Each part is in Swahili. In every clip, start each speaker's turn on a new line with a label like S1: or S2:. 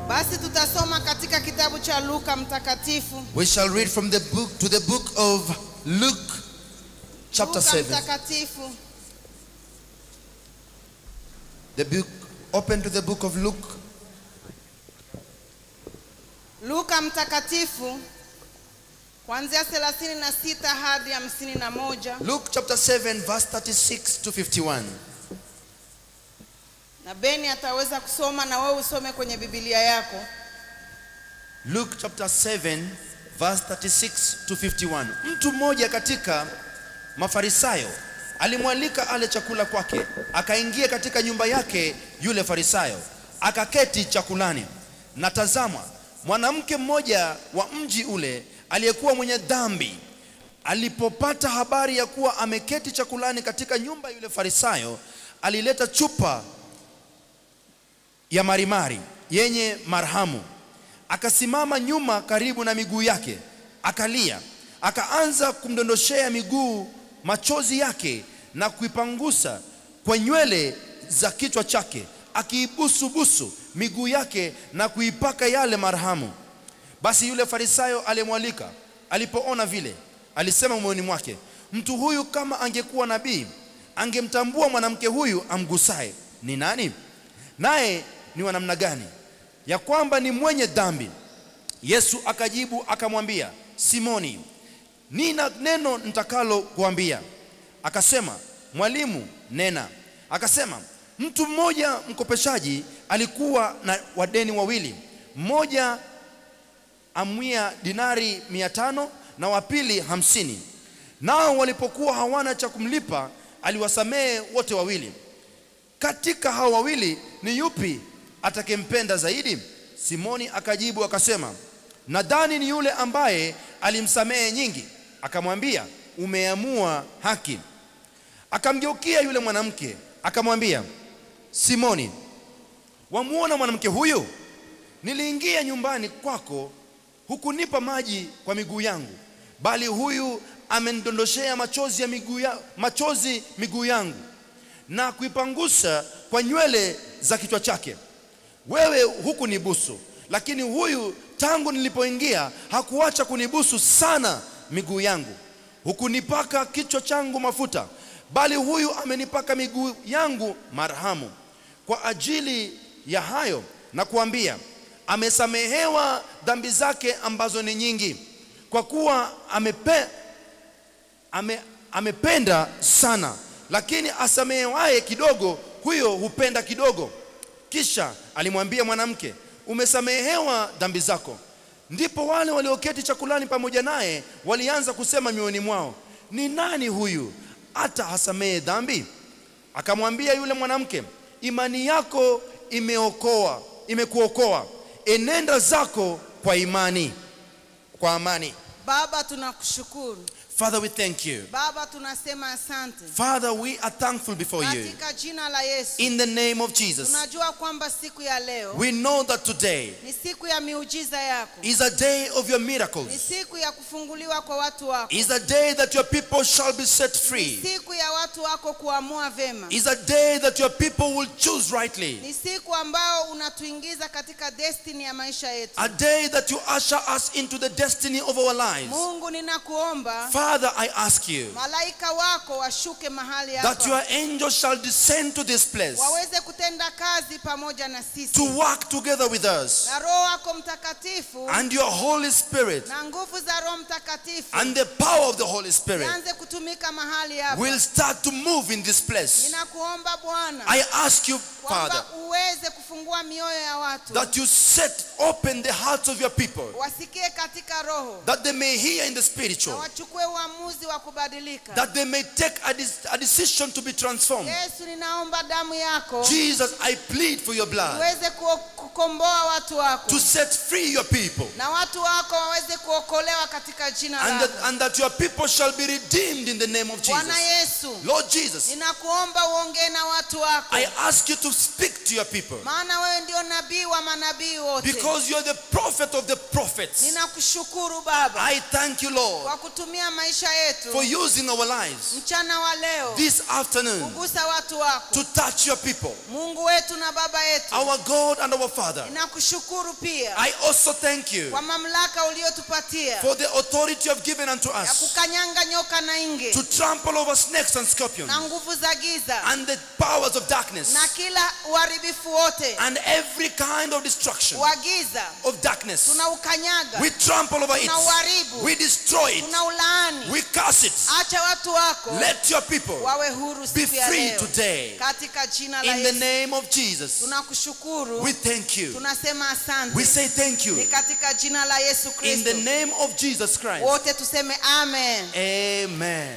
S1: Basi tutasoma katika kitabu cha Luka mtakatifu.
S2: We shall read from the book to the book of Luke, chapter
S1: Luka
S2: 7.
S1: mtakatifu
S2: The book, open to the book of Luke,
S1: Luka mtakatifu kuanzia 36 hadi 51
S2: Luke chapter 7, verse 36 to 51.
S1: na Beni ataweza kusoma na wewe usome kwenye Biblia yako.
S2: Luke chapter 7 verse 36 to 51. Mtu mmoja katika Mafarisayo alimwalika ale chakula kwake, akaingia katika nyumba yake yule Farisayo, akaketi chakulani. Na tazama, mwanamke mmoja wa mji ule aliyekuwa mwenye dhambi alipopata habari ya kuwa ameketi chakulani katika nyumba yule Farisayo, alileta chupa ya marimari yenye marhamu akasimama nyuma karibu na miguu yake akalia akaanza kumdondoshea miguu machozi yake na kuipangusa kwa nywele za kichwa chake akiibusubusu miguu yake na kuipaka yale marhamu basi yule farisayo aliyemwalika alipoona vile alisema moyoni mwake mtu huyu kama angekuwa nabii angemtambua mwanamke huyu amgusaye ni nani naye ni wa namna gani ya kwamba ni mwenye dhambi yesu akajibu akamwambia simoni nina neno nitakalo kuambia akasema mwalimu nena akasema mtu mmoja mkopeshaji alikuwa na wadeni wawili mmoja amwia dinari mia tano na wa pili hamsini nao walipokuwa hawana cha kumlipa aliwasamehe wote wawili katika hao wawili ni yupi atakempenda zaidi simoni akajibu akasema nadhani ni yule ambaye alimsamehe nyingi akamwambia umeamua haki akamgeukia yule mwanamke akamwambia simoni wamuona mwanamke huyu niliingia nyumbani kwako hukunipa maji kwa miguu yangu bali huyu amenidondoshea machozi ya miguu ya, machozi miguu yangu na kuipangusa kwa nywele za kichwa chake wewe hukunibusu lakini huyu tangu nilipoingia hakuacha kunibusu sana miguu yangu hukunipaka kichwa changu mafuta bali huyu amenipaka miguu yangu marhamu kwa ajili ya hayo na kuambia amesamehewa dhambi zake ambazo ni nyingi kwa kuwa amepe, ame, amependa sana lakini asamehewaye kidogo huyo hupenda kidogo kisha alimwambia mwanamke umesamehewa dhambi zako ndipo wale walioketi chakulani pamoja naye walianza kusema mioyoni mwao ni nani huyu hata hasamehe dhambi akamwambia yule mwanamke imani yako imeokoa imekuokoa enenda zako kwa imani kwa amani
S1: Baba, tunakushukuru
S2: father we thank you
S1: Baba, tunasema asante
S2: father we are thankful before you
S1: katika jina la Yesu.
S2: in the name of jesus
S1: Tunajua kwamba siku ya leo
S2: we know that today
S1: ni siku ya miujiza yako,
S2: is a day of your
S1: ni
S2: miracles
S1: siku ya kufunguliwa kwa watu wako,
S2: is a day that your people shall be set
S1: ni
S2: free
S1: siku ya watu wako kuamua vema,
S2: is a day that your people will choose rightly
S1: ni siku ambao unatuingiza katika destiny ya maisha yetu.
S2: a day that you usher us into the destiny of our lives
S1: Mungu, ninakuomba
S2: father i ask you
S1: malaika wako washuke mahali
S2: that your
S1: hapa
S2: angels shall descend to this place
S1: waweze kutenda kazi pamoja na
S2: to
S1: sisi
S2: work together with us
S1: na Roho wako Mtakatifu
S2: and your holy spirit
S1: na nguvu za Roho Mtakatifu
S2: and the power of the holy spirit
S1: zianze kutumika mahali hapa.
S2: will start to move in this place
S1: Ninakuomba Bwana
S2: i ask you
S1: kwamba
S2: father
S1: uweze kufungua mioyo ya watu
S2: that you set open the hearts of your people
S1: wasikie katika roho
S2: that they may hear in the
S1: na
S2: spiritual
S1: wachukue uamuzi wa kubadilika.
S2: that they may take a, dis- a decision to be transformed
S1: Yesu, ninaomba damu yako
S2: jesus i plead for your blood
S1: uweze ku- kukomboa watu wako
S2: to set free your people
S1: na watu wako waweze kuokolewa katika jina
S2: and
S1: lako.
S2: that, and that your people shall be redeemed in the name of
S1: Bwana
S2: jesus
S1: Yesu,
S2: lord jesus
S1: ninakuomba uongee na watu wako,
S2: i ask you to speak to your people
S1: maana wewe ndio nabii wa manabii wote.
S2: because you're the prophet of the prophets
S1: Ninakushukuru Baba
S2: i thank you lord
S1: kwa kutumia maisha yetu
S2: for using our lives
S1: mchana wa leo
S2: this afternoon
S1: kugusa watu wako,
S2: to touch your people
S1: Mungu wetu na Baba yetu.
S2: our god and our father Father,
S1: ninakushukuru pia
S2: I also thank you
S1: kwa mamlaka uliotupatia
S2: for the authority you have given unto
S1: ya
S2: us
S1: kukanyanga nyoka na inge
S2: to trample over snakes and scorpions
S1: na nguvu za giza
S2: and the powers of darkness
S1: na kila uharibifu wote
S2: and every kind of destruction
S1: wa giza
S2: of darkness.
S1: tunaukanyaga
S2: We trample over it.
S1: tunauharibu
S2: We destroy it.
S1: tunaulaani
S2: We curse it.
S1: acha watu wako
S2: Let your people
S1: wawe huru
S2: be
S1: siku ya
S2: free
S1: leo
S2: today.
S1: katika jina la
S2: In the
S1: Yesu
S2: name of Jesus,
S1: tunakushukuru
S2: we thank you.
S1: tunasema asante
S2: We say thank you.
S1: ni katika jina la Yesu
S2: In
S1: Kristo
S2: the name of Jesus Christ.
S1: wote tuseme amen
S2: Amen.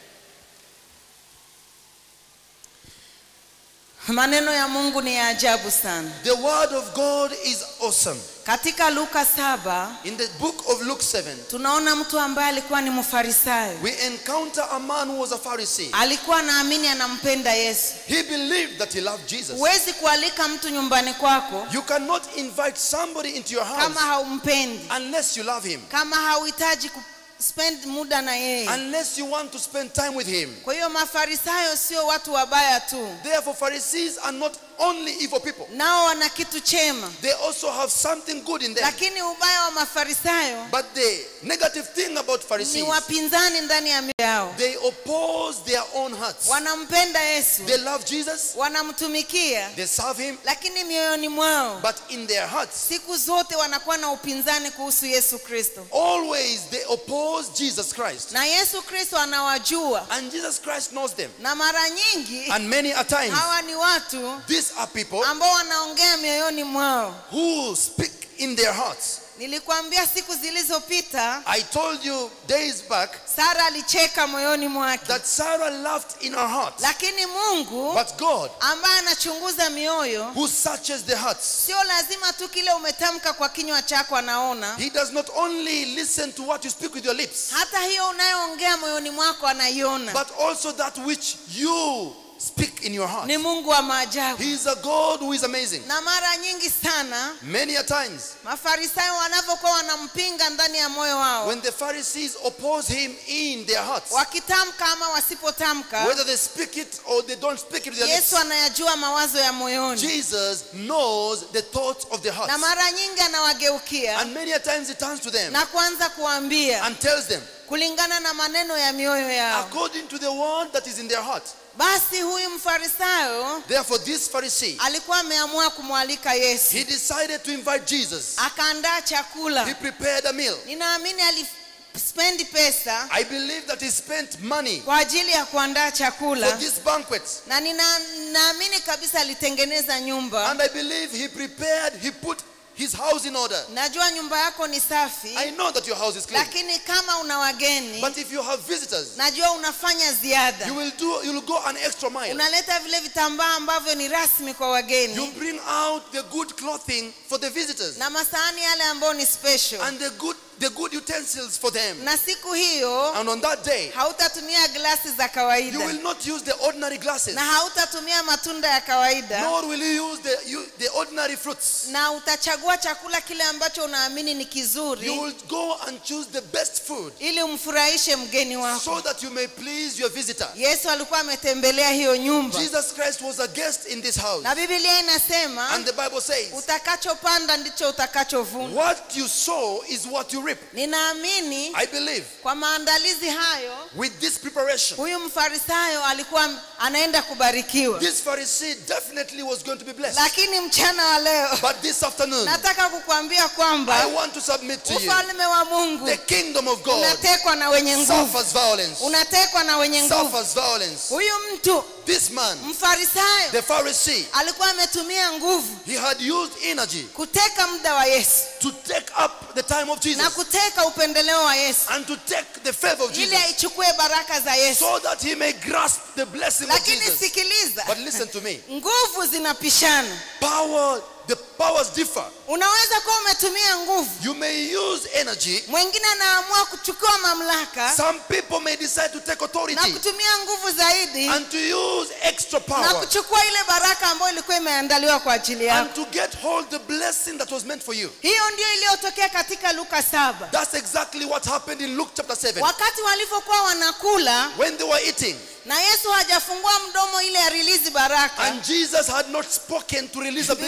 S1: maneno ya Mungu ni ya ajabu sana
S2: The word of God is awesome.
S1: katika Luka saba
S2: In the book of Luke 7,
S1: tunaona mtu ambaye alikuwa ni mfarisayo
S2: we encounter a man who was a Pharisee.
S1: alikuwa naamini anampenda Yesu
S2: He believed that he loved Jesus.
S1: huwezi kualika mtu nyumbani kwako
S2: You cannot invite somebody into your
S1: kama
S2: house
S1: haumpendi
S2: unless you love him,
S1: kama hauhitaji ku spend muda na yeye
S2: unless you want to spend time with him.
S1: kwa hiyo mafarisayo sio watu wabaya tu
S2: Therefore, Pharisees are not only evil people,
S1: nao wana kitu chema
S2: they also have something good in them.
S1: lakini ubaya wa mafarisayo
S2: But the negative thing about
S1: ni
S2: Pharisees,
S1: wapinzani ndani ya mioyo yao
S2: they oppose their own hearts.
S1: wanampenda yesu
S2: They love Jesus,
S1: wanamtumikia
S2: they serve him,
S1: lakini mioyoni mwao
S2: but in their hearts,
S1: siku zote wanakuwa na upinzani kuhusu yesu kristo
S2: always they oppose Jesus Christ.
S1: na yesu kristo anawajua
S2: And Jesus Christ knows them.
S1: na mara nyingi
S2: And many a times,
S1: hawa ni watu
S2: these are people
S1: ambao wanaongea mioyoni mwao
S2: who speak in their hearts.
S1: nilikwambia siku zilizopita
S2: I told you days back
S1: sara alicheka moyoni mwake
S2: that Sarah laughed in her heart.
S1: lakini mungu
S2: But God,
S1: ambaye anachunguza mioyo
S2: who searches the hearts,
S1: sio lazima tu kile umetamka kwa kinywa chako anaona
S2: He does not only listen to what you speak with your lips,
S1: hata hiyo unayoongea moyoni mwako anaiona
S2: but also that which you speak in your heart.
S1: ni mungu wa maajabu
S2: He is a God who is amazing.
S1: na mara nyingi sana
S2: Many a times,
S1: mafarisayo wanavyokuwa wanampinga ndani ya moyo wao
S2: when the Pharisees oppose him in their hearts,
S1: wakitamka ama wasipotamka
S2: whether they speak it or they don't speak it with their lips,
S1: yesu anayajua mawazo ya moyoni
S2: Jesus knows the thoughts of their
S1: na
S2: hearts.
S1: mara nyingi anawageukia
S2: And many a times he turns to them
S1: na kuanza kuambia
S2: and tells them,
S1: kulingana na maneno ya mioyo yao
S2: according to the word that is in their heart.
S1: basi huyu mfarisayo
S2: Therefore, this Pharisee,
S1: alikuwa ameamua kumwalika yesu
S2: he decided to invite Jesus.
S1: akaandaa chakula
S2: He prepared a meal.
S1: ninaamini alispendi pesa
S2: I believe that he spent money
S1: kwa ajili ya kuandaa
S2: for
S1: chakula
S2: this banquet.
S1: na nina- ninaamini kabisa alitengeneza nyumba
S2: And I believe he prepared, he put his house in order.
S1: najua nyumba yako ni safi
S2: I know that your house is clean.
S1: lakini kama una wageni
S2: But if you have visitors,
S1: najua unafanya ziada
S2: you will do you will go an extra mile.
S1: unaleta vile vitambaa ambavyo ni rasmi kwa
S2: You
S1: wageni
S2: bring out the good clothing for the visitors
S1: na masahani yale ambayo ni special
S2: and the good the good utensils for them.
S1: na siku hiyo
S2: And on that day,
S1: hautatumia glasi za
S2: you
S1: kawaida
S2: will not use the ordinary glasses,
S1: na hautatumia matunda ya kawaida
S2: nor will you use the you, the ordinary fruits.
S1: na utachagua chakula kile ambacho unaamini ni
S2: You
S1: kizuri
S2: will go and choose the best food
S1: ili umfurahishe mgeni wako
S2: so that you may please your visitor.
S1: yesu alikuwa ametembelea hiyo nyumba
S2: Jesus Christ was a guest in this house.
S1: na biblia inasema
S2: And the Bible says,
S1: utakachopanda ndicho utakachovuna
S2: What you sow is what you reap.
S1: ninaamini
S2: I believe
S1: kwa maandalizi hayo
S2: with this preparation,
S1: huyu mfarisayo alikuwa anaenda kubarikiwa
S2: this Pharisee definitely was going to be blessed.
S1: lakini mchana wa leo
S2: But this afternoon,
S1: nataka kukuambia
S2: I
S1: kwamba
S2: want to submit to you
S1: ufalme wa mungu
S2: the kingdom of God
S1: unatekwa na wenye nguvu
S2: suffers violence.
S1: unatekwa na wenye nguvu
S2: Suffers violence.
S1: huyu mtu
S2: This man,
S1: mfarisayo
S2: the Pharisee,
S1: alikuwa ametumia nguvu
S2: he had used energy
S1: kuteka muda wa yesu
S2: to take up the time of
S1: na
S2: Jesus
S1: kuteka upendeleo wa yesu
S2: and to take the favor of
S1: ili
S2: Jesus
S1: aichukue baraka za yesu
S2: so that he may grasp the blessing of
S1: lakini
S2: Jesus.
S1: sikiliza
S2: But listen to me.
S1: nguvu zinapishana
S2: Power, the powers differ.
S1: unaweza kuwa umetumia nguvu
S2: You may use energy.
S1: mwingine anaamua kuchukua mamlaka
S2: Some people may decide to take
S1: na
S2: authority
S1: kutumia nguvu zaidi
S2: and to use extra
S1: na
S2: power
S1: kuchukua ile baraka ambayo ilikuwa imeandaliwa kwa ajili
S2: and
S1: yako
S2: to get hold the blessing that was meant for you.
S1: hiyo ndio iliyotokea katika luka saba
S2: That's exactly what happened in Luke chapter 7.
S1: wakati walivyokuwa wanakula
S2: When they were eating
S1: na yesu hajafungua mdomo ile ya rilizi baraka
S2: and Jesus had not spoken to release a
S1: biblia
S2: blessing.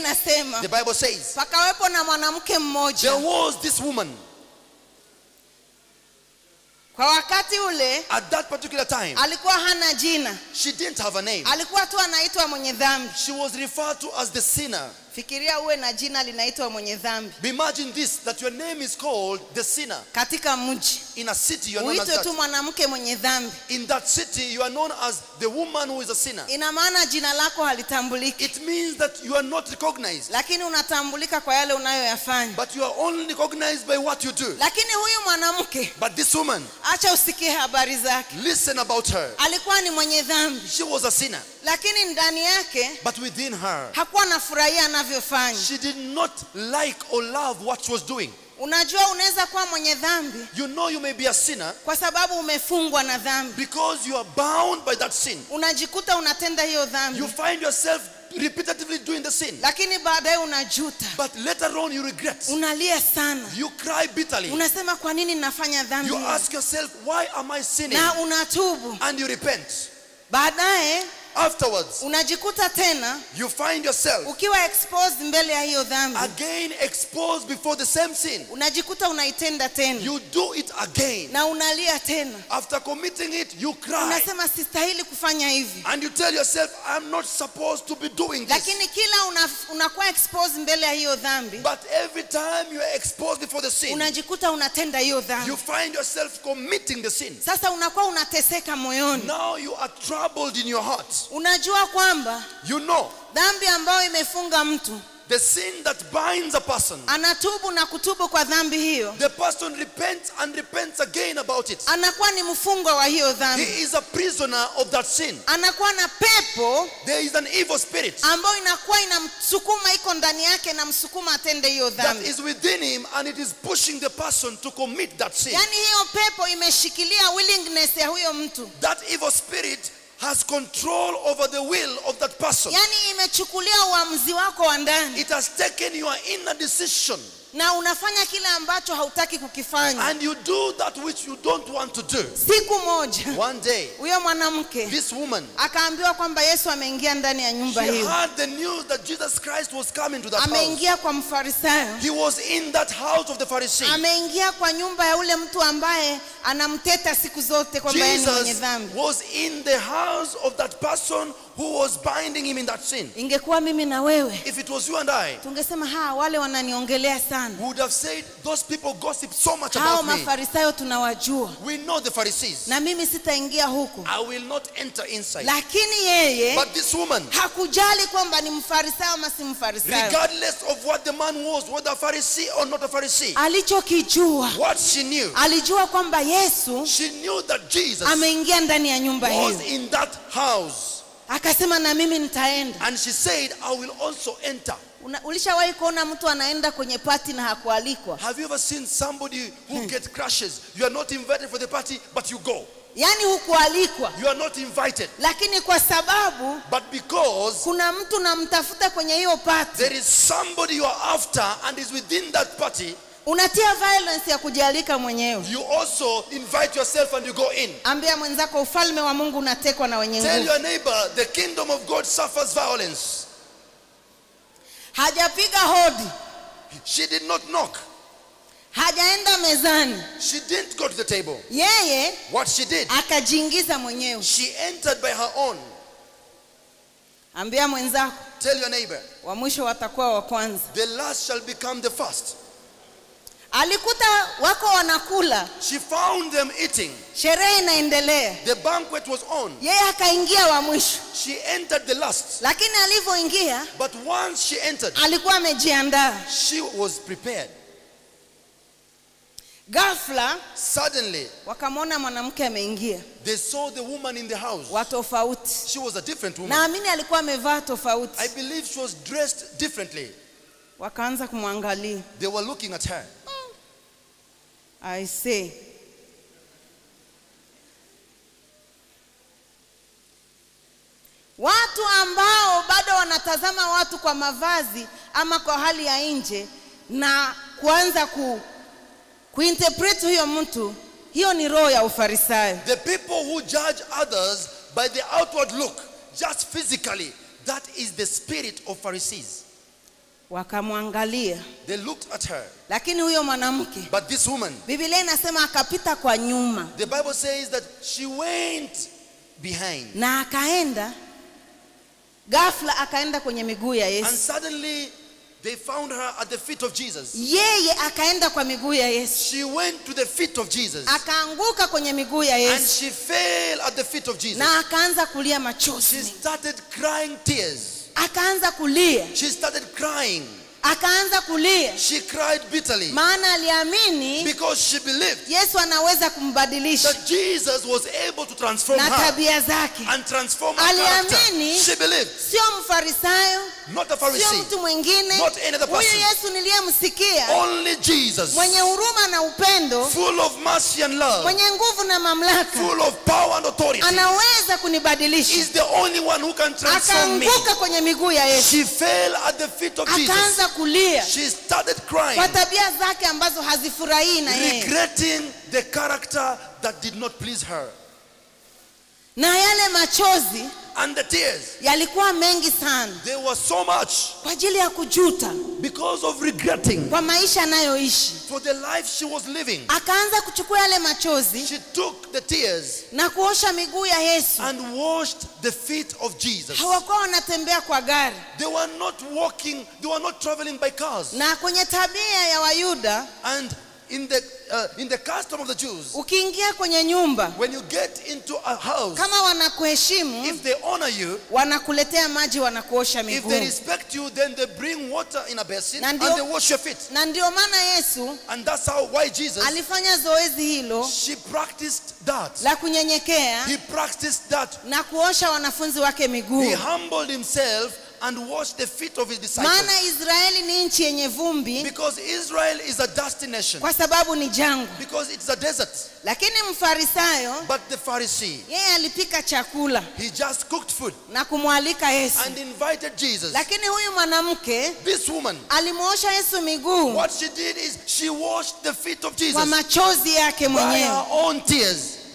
S1: inasema
S2: The Bible says,
S1: pakawepo na mwanamke
S2: there
S1: mmoja
S2: was this woman
S1: kwa wakati ule
S2: at that particular time.
S1: alikuwa hana jina
S2: She didn't have a name.
S1: alikuwa tu anaitwa mwenye dhambi
S2: She was referred to as the sinner.
S1: fikiria uwe na jina linaitwa mwenye dhambi
S2: Imagine this that your name is called the sinner.
S1: katika mji
S2: In a city, you are known as
S1: uitwe tu
S2: that.
S1: mwanamke mwenye dhambi
S2: In that city, you are known as the woman who is a sinner.
S1: ina maana jina lako halitambuliki
S2: It means that you are not recognized,
S1: lakini unatambulika kwa yale unayoyafanya
S2: but you are only recognized by what you do.
S1: lakini huyu mwanamke
S2: But this woman,
S1: acha usikie habari zake
S2: listen about her.
S1: alikuwa ni mwenye dhambi
S2: She was a sinner,
S1: lakini ndani yake
S2: but within her,
S1: hakuwa anafurahia anavyofanya
S2: she did not like or love what she was doing.
S1: unajua unaweza kuwa mwenye dhambi
S2: You know you may be a sinner
S1: kwa sababu umefungwa na dhambi
S2: because you are bound by that sin.
S1: unajikuta unatenda hiyo dhambi
S2: You find yourself repetitively doing the sin,
S1: lakini baadaye unajuta
S2: but later on you regret.
S1: unalia sana
S2: You cry bitterly.
S1: unasema kwa nini nafanya dhambi
S2: You
S1: hii?"
S2: ask yourself, why am I sinning?
S1: na unatubu
S2: And you repent.
S1: baadaye
S2: Afterwards,
S1: unajikuta tena
S2: you find yourself
S1: ukiwa exposed mbele ya hiyo dhambi
S2: again exposed before the same sin.
S1: unajikuta unaitenda tena
S2: You do it again.
S1: na unalia tena
S2: After committing it, you cry.
S1: unasema sistahili kufanya hivi
S2: And you tell yourself, I'm not supposed to be doing this.
S1: lakini kila una, unakuwa exposed mbele ya hiyo dhambi
S2: But every time you are exposed before the sin,
S1: unajikuta unatenda hiyo dhambi
S2: you find yourself committing the sin.
S1: sasa unakuwa unateseka moyoni
S2: Now you are troubled in your heart.
S1: unajua kwamba
S2: You know
S1: dhambi ambayo imefunga mtu
S2: the sin that binds a person.
S1: anatubu na kutubu kwa dhambi hiyo
S2: The person repents and repents again about it.
S1: anakuwa ni mfungwa wa hiyo dhambi
S2: He is a prisoner of that sin.
S1: anakuwa na pepo
S2: There is an evil spirit
S1: ambayo inakuwa inamsukuma iko ndani yake na msukuma atende hiyo
S2: that
S1: dhambi
S2: is within him and it is pushing the person to commit that sin.
S1: yaani hiyo pepo imeshikilia willingness ya huyo mtu
S2: That evil spirit has control over the will of that person.
S1: yaani imechukulia uamuzi wako wa ndani
S2: It has taken your inner decision
S1: na unafanya kile ambacho hautaki kukifanya
S2: and you do that which you don't want to do.
S1: siku moja
S2: One day,
S1: huyo mwanamke
S2: this woman,
S1: akaambiwa kwamba yesu ameingia ndani ya
S2: she
S1: nyumba hiyo
S2: heard the news that Jesus Christ was coming to that house.
S1: ameingia kwa mfarisayo
S2: He was in that house of the Pharisee.
S1: ameingia kwa nyumba ya ule mtu ambaye anamteta siku zote kwamba yeye ni mwenye
S2: Jesus
S1: dhambi
S2: was in the house of that person who was binding him in that sin.
S1: ingekuwa mimi na wewe
S2: If it was you and I,
S1: tungesema ha wale wananiongelea sana
S2: we would have said, Those people gossip so much
S1: hao
S2: about me.
S1: mafarisayo tunawajua
S2: We know the Pharisees.
S1: na mimi sitaingia huku
S2: I will not enter inside.
S1: lakini yeye
S2: But this woman,
S1: hakujali kwamba ni mfarisayo ama si mfarisayo
S2: regardless of what the man was, whether a Pharisee or not a Pharisee,
S1: alichokijua
S2: what she knew,
S1: alijua kwamba yesu
S2: she knew that Jesus
S1: ameingia ndani ya nyumba
S2: was
S1: hiyo
S2: in that house.
S1: akasema na mimi nitaenda
S2: And she said, I will also enter.
S1: Una- ulishawahi kuona mtu anaenda kwenye pati na hakualikwa
S2: Have you ever seen somebody who get crashes? You are not invited for the party, but you go.
S1: yaani hukualikwa
S2: You are not invited.
S1: lakini kwa sababu
S2: But because
S1: kuna mtu namtafuta kwenye hiyo pati
S2: there is somebody you are after and is within that party,
S1: unatia violence ya kujialika mwenyewe
S2: you also invite yourself and you go in.
S1: ambia mwenzako ufalme wa mungu unatekwa na wenye
S2: Tell
S1: nguvu
S2: your neighbor the kingdom of God suffers violence.
S1: hajapiga hodi
S2: She did not knock.
S1: hajaenda mezani
S2: She didn't go to the table.
S1: yeye
S2: What she did,
S1: akajiingiza mwenyewe
S2: she entered by her own.
S1: ambia mwenzako
S2: Tell your neighbor,
S1: wa mwisho watakuwa wa kwanza
S2: the last shall become the first.
S1: alikuta wako wanakula
S2: She found them eating.
S1: sherehe inaendelea
S2: The banquet was on.
S1: yeye akaingia wa mwisho
S2: She entered the last.
S1: lakini alivyoingia
S2: But once she entered,
S1: alikuwa amejiandaa
S2: she was prepared.
S1: ghafla
S2: Suddenly,
S1: wakamwona mwanamke ameingia
S2: they saw the woman in the house.
S1: wa tofauti
S2: She was a different woman.
S1: naamini alikuwa amevaa
S2: I
S1: tofauti
S2: believe she was dressed differently.
S1: wakaanza kumwangalia
S2: They were looking at her.
S1: i say watu ambao bado wanatazama watu kwa mavazi ama kwa hali ya nje na kuanza ku kuinterpret huyo mtu hiyo ni roho ya ufarisayo
S2: The people who judge others by the outward look, just physically, that is the spirit of Pharisees.
S1: wakamwangalia
S2: They looked at her.
S1: lakini huyo mwanamke
S2: But this woman,
S1: biblia inasema akapita kwa nyuma
S2: the Bible says that she went behind.
S1: na akaenda ghafla akaenda kwenye miguu ya
S2: And
S1: yesu
S2: suddenly they found her at the feet of Jesus.
S1: yeye akaenda kwa miguu ya yesu
S2: She went to the feet of Jesus.
S1: akaanguka kwenye miguu ya
S2: And
S1: yesu
S2: she fell at the feet of Jesus.
S1: na akaanza kulia
S2: She
S1: machozi
S2: started crying tears.
S1: akaanza kulia
S2: She started crying.
S1: akaanza kulia
S2: She cried bitterly
S1: maana aliamini
S2: because she believed
S1: yesu anaweza kumbadilisha
S2: that Jesus was able to transform
S1: na
S2: her
S1: tabia zake
S2: and transform her character.
S1: Aliamini.
S2: She believed,
S1: sio mfarisayo
S2: not a
S1: sio
S2: Pharisee,
S1: mtu mwingine
S2: Not any other
S1: huyu
S2: person.
S1: yesu niliyemsikia
S2: only Jesus,
S1: mwenye huruma na upendo
S2: full of mercy and love,
S1: mwenye nguvu na mamlaka
S2: full of power and authority,
S1: anaweza kunibadilisha
S2: is the only one who can transform me.
S1: akaanguka kwenye miguu ya yesu
S2: She fell at the feet of Jesus.
S1: akaanza kulia
S2: She started
S1: kwa
S2: crying,
S1: tabia zake ambazo hazifurahii na yeye
S2: regretting the character that did not please her.
S1: na yale machozi
S2: And the tears,
S1: yalikuwa mengi sana
S2: they were so much
S1: kwa ajili ya kujuta
S2: because of regretting
S1: kwa maisha anayoishi
S2: for the life she was living.
S1: akaanza kuchukua yale machozi
S2: She took the tears
S1: na kuosha miguu ya yesu
S2: and washed the feet of Jesus.
S1: hawakuwa wanatembea kwa gari
S2: They were not walking, they were not traveling by cars.
S1: na kwenye tabia ya wayuda
S2: And in the uh, in the custom of the Jews,
S1: ukiingia kwenye nyumba
S2: when you get into a house,
S1: kama wanakuheshimu
S2: if they honor you,
S1: wanakuletea maji wanakuosha
S2: if
S1: miguu
S2: they respect you, then they bring water in a basin
S1: Na
S2: and
S1: ndio-
S2: they wash your feet.
S1: na ndio maana yesu
S2: And that's how why Jesus
S1: alifanya zoezi hilo
S2: she practiced that.
S1: la kunyenyekea
S2: He practiced that.
S1: na kuosha wanafunzi wake miguu
S2: He humbled himself and washed the feet of his disciples.
S1: maana israeli ni nchi yenye vumbi
S2: Because Israel is a dusty nation.
S1: kwa sababu ni jangwa
S2: Because it's a desert.
S1: lakini mfarisayo
S2: But the Pharisee,
S1: yeye alipika chakula
S2: he just cooked food
S1: na kumwalika yesu
S2: and invited Jesus.
S1: lakini huyu mwanamke
S2: This woman,
S1: alimwosha yesu miguu
S2: what she did is she washed the feet of Jesus
S1: kwa machozi yake
S2: by
S1: mwenyewe
S2: her own tears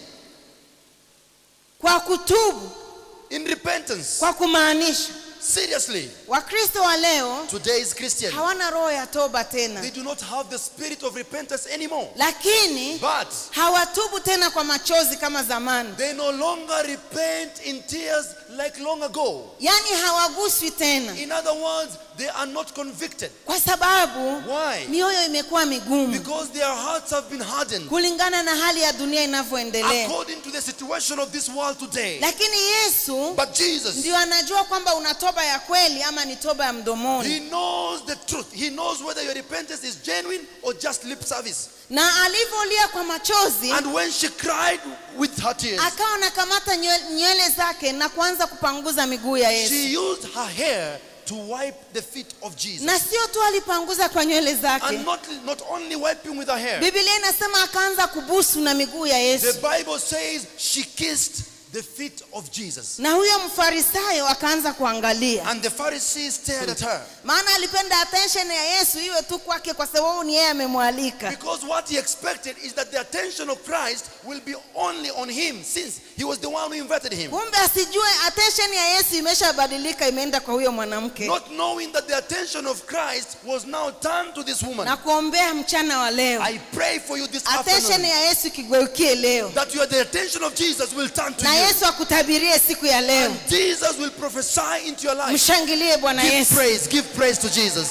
S1: kwa kutubu
S2: in repentance.
S1: kwa kumaanisha
S2: Seriously,
S1: wakristo wa leo
S2: today's Christian,
S1: hawana roho ya toba tena
S2: they do not have the spirit of repentance anymore.
S1: lakini
S2: But
S1: hawatubu tena kwa machozi kama zamani
S2: they no longer repent in tears like long ago.
S1: yaani hawaguswi tena
S2: In other words, they are not convicted.
S1: kwa sababu
S2: Why?
S1: mioyo imekuwa migumu
S2: Because their hearts have been hardened
S1: kulingana na hali ya dunia inavyoendelea
S2: according to the situation of this world today.
S1: lakini yesu
S2: But Jesus,
S1: ndio anajua kwamba una toba ya kweli ama ni toba ya mdomoni
S2: He knows the truth. He knows whether your repentance is genuine or just lip service.
S1: na alivyolia kwa machozi
S2: And when she cried with her tears,
S1: akawa anakamata nywele nywele zake na kuanza kupanguza miguu ya yesu
S2: she used her hair to wipe the feet of Jesus.
S1: na sio tu alipanguza kwa nywele zake
S2: And not, not only wiping with her hair,
S1: biblia inasema akaanza kubusu na miguu ya
S2: the
S1: yesu
S2: Bible says she kissed the feet of Jesus.
S1: na huyo mfarisayo akaanza kuangalia
S2: And the Pharisees stared at her
S1: maana alipenda attention ya yesu iwe tu kwake kwa sababu ni yeye amemwalika
S2: because what he expected is that the attention of Christ will be only on him since he was the one who invited him.
S1: kumbe asijue attention ya yesu imeshabadilika imeenda kwa huyo mwanamke
S2: Not knowing that the attention of Christ was now turned to this woman.
S1: na kuombea mchana wa leo
S2: I pray for you this
S1: attention
S2: afternoon
S1: ya yesu ikigeukie leo
S2: that your the attention of Jesus will turn to
S1: na
S2: you.
S1: yesu akutabirie siku ya leo
S2: And Jesus will prophesy into your life.
S1: mshangilie bwana
S2: Give
S1: yesu
S2: praise, give praise to Jesus.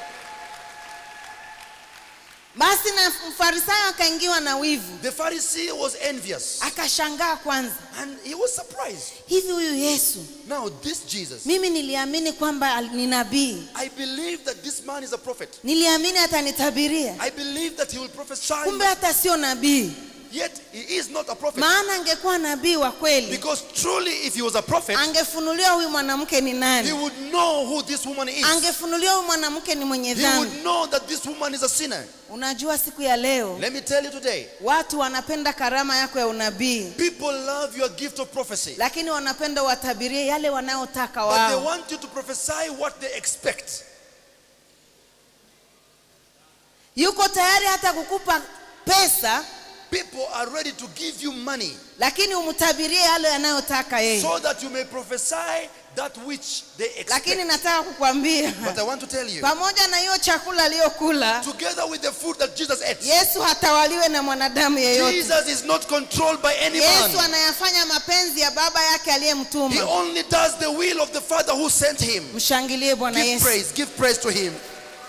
S1: basi na mfarisayo akaingiwa na wivu
S2: The Pharisee was envious
S1: akashangaa kwanza
S2: and he was surprised.
S1: hivi huyu yesu
S2: Now, this Jesus,
S1: mimi niliamini kwamba al- ni nabii
S2: I believe that this man is a prophet.
S1: niliamini atanitabiria
S2: I believe that he will prophesy,
S1: kumbe hata sio nabii
S2: yet he is not a prophet.
S1: maana angekuwa nabii wa kweli
S2: Because truly, if he was a prophet,
S1: angefunuliwa huyu mwanamke ni
S2: he
S1: nani
S2: would know who this woman is.
S1: angefunuliwa huyu mwanamke ni mwenye
S2: He
S1: dhambi
S2: would know that this woman is a sinner.
S1: unajua siku ya leo
S2: Let me tell you today,
S1: watu wanapenda karama yako ya unabii
S2: people love your gift of prophecy.
S1: lakini wanapenda watabirie yale wanayotaka
S2: But they
S1: wao
S2: want you to prophesy what they expect.
S1: yuko tayari hata kukupa pesa
S2: people are ready to give you money
S1: lakini umtabirie yale yanayotaka yeye
S2: so that you may prophesy that which they
S1: lakini
S2: expect.
S1: nataka kukwambia
S2: But I want to tell you,
S1: pamoja na hiyo chakula aliyokula
S2: together with the food that Jesus ate,
S1: yesu hatawaliwe na mwanadamu yeyote
S2: Jesus is not controlled by any
S1: yesu
S2: man.
S1: anayafanya mapenzi ya baba yake
S2: He
S1: aliyemtuma
S2: only does the will of the Father who sent him.
S1: mshangilie bwana
S2: Give
S1: yesu
S2: praise, give praise to him.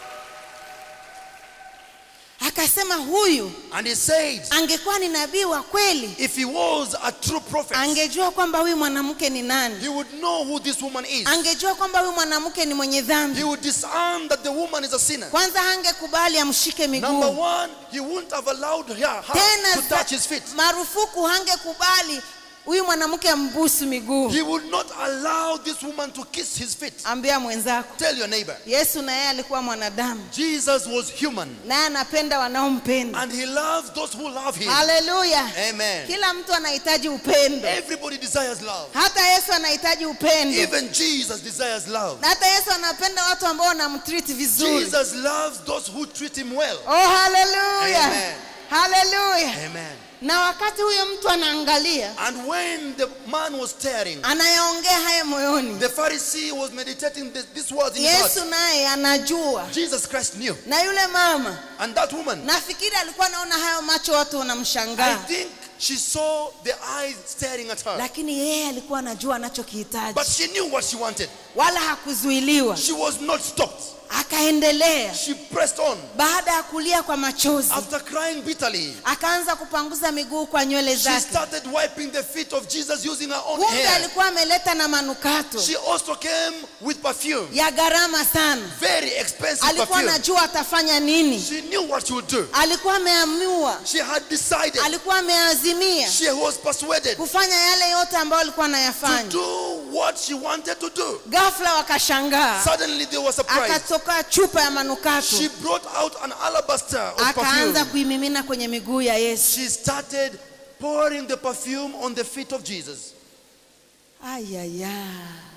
S1: akasema huyu
S2: And he said,
S1: angekuwa ni nabii wa kweli
S2: if he was a true prophet,
S1: angejua kwamba huyu mwanamke ni nani
S2: he would know who this woman is.
S1: angejua kwamba huyu mwanamke ni mwenye
S2: He
S1: dhambi
S2: would disarm that the woman is a sinner.
S1: kwanza hangekubali amshike
S2: Number
S1: miguu
S2: one, he wouldn't have allowed her, her
S1: tena
S2: to
S1: za-
S2: touch his feet.
S1: marufuku hangekubali huyu mwanamke ambusu miguu
S2: He would not allow this woman to kiss his feet.
S1: ambia mwenzako
S2: Tell your neighbor.
S1: yesu na yeye alikuwa mwanadamu
S2: Jesus was human
S1: naye anapenda wanaompenda
S2: and he loves those who love him.
S1: haleluya
S2: Amen.
S1: kila mtu anahitaji upendo
S2: Everybody desires love.
S1: hata yesu anahitaji upendo
S2: Even Jesus desires love.
S1: na hata yesu anapenda watu ambao wanamtriti vizuri
S2: Jesus loves those who treat him well.
S1: oh haleluya
S2: Amen.
S1: haleluya
S2: Amen.
S1: na wakati huyo mtu anaangalia
S2: And when the man was staring,
S1: anayaongea haya moyoni
S2: the Pharisee was meditating this, these words in his
S1: yesu
S2: heart.
S1: naye anajua
S2: Jesus Christ knew.
S1: na yule mama
S2: And that woman,
S1: nafikiri alikuwa anaona hayo macho watu
S2: I
S1: wanamshangaa
S2: think she saw the eyes staring at her.
S1: lakini yeye alikuwa anajua anachokihitaji
S2: But she knew what she wanted.
S1: wala hakuzuiliwa
S2: She was not stopped.
S1: akaendelea
S2: She pressed on.
S1: baada ya kulia kwa machozi
S2: After crying bitterly,
S1: akaanza kupanguza miguu kwa nywele
S2: she
S1: zake
S2: started wiping the feet of Jesus using her own
S1: kumbe
S2: hair.
S1: alikuwa ameleta na manukato
S2: She also came with perfume,
S1: ya gharama sana
S2: very expensive
S1: alikuwa
S2: perfume.
S1: anajua atafanya nini
S2: She knew what she would do.
S1: alikuwa ameamua
S2: She had decided.
S1: alikuwa ameazimia
S2: She was persuaded
S1: kufanya yale yote ambayo alikuwa
S2: to
S1: anayafanya
S2: do what she wanted to do.
S1: ghafla wakashangaa
S2: Suddenly they were surprised.
S1: akatoka chupa ya manukato
S2: She brought out an alabaster of
S1: akaanza
S2: perfume.
S1: kuimimina kwenye miguu ya yesu
S2: She started pouring the perfume on the feet of Jesus.
S1: ayaya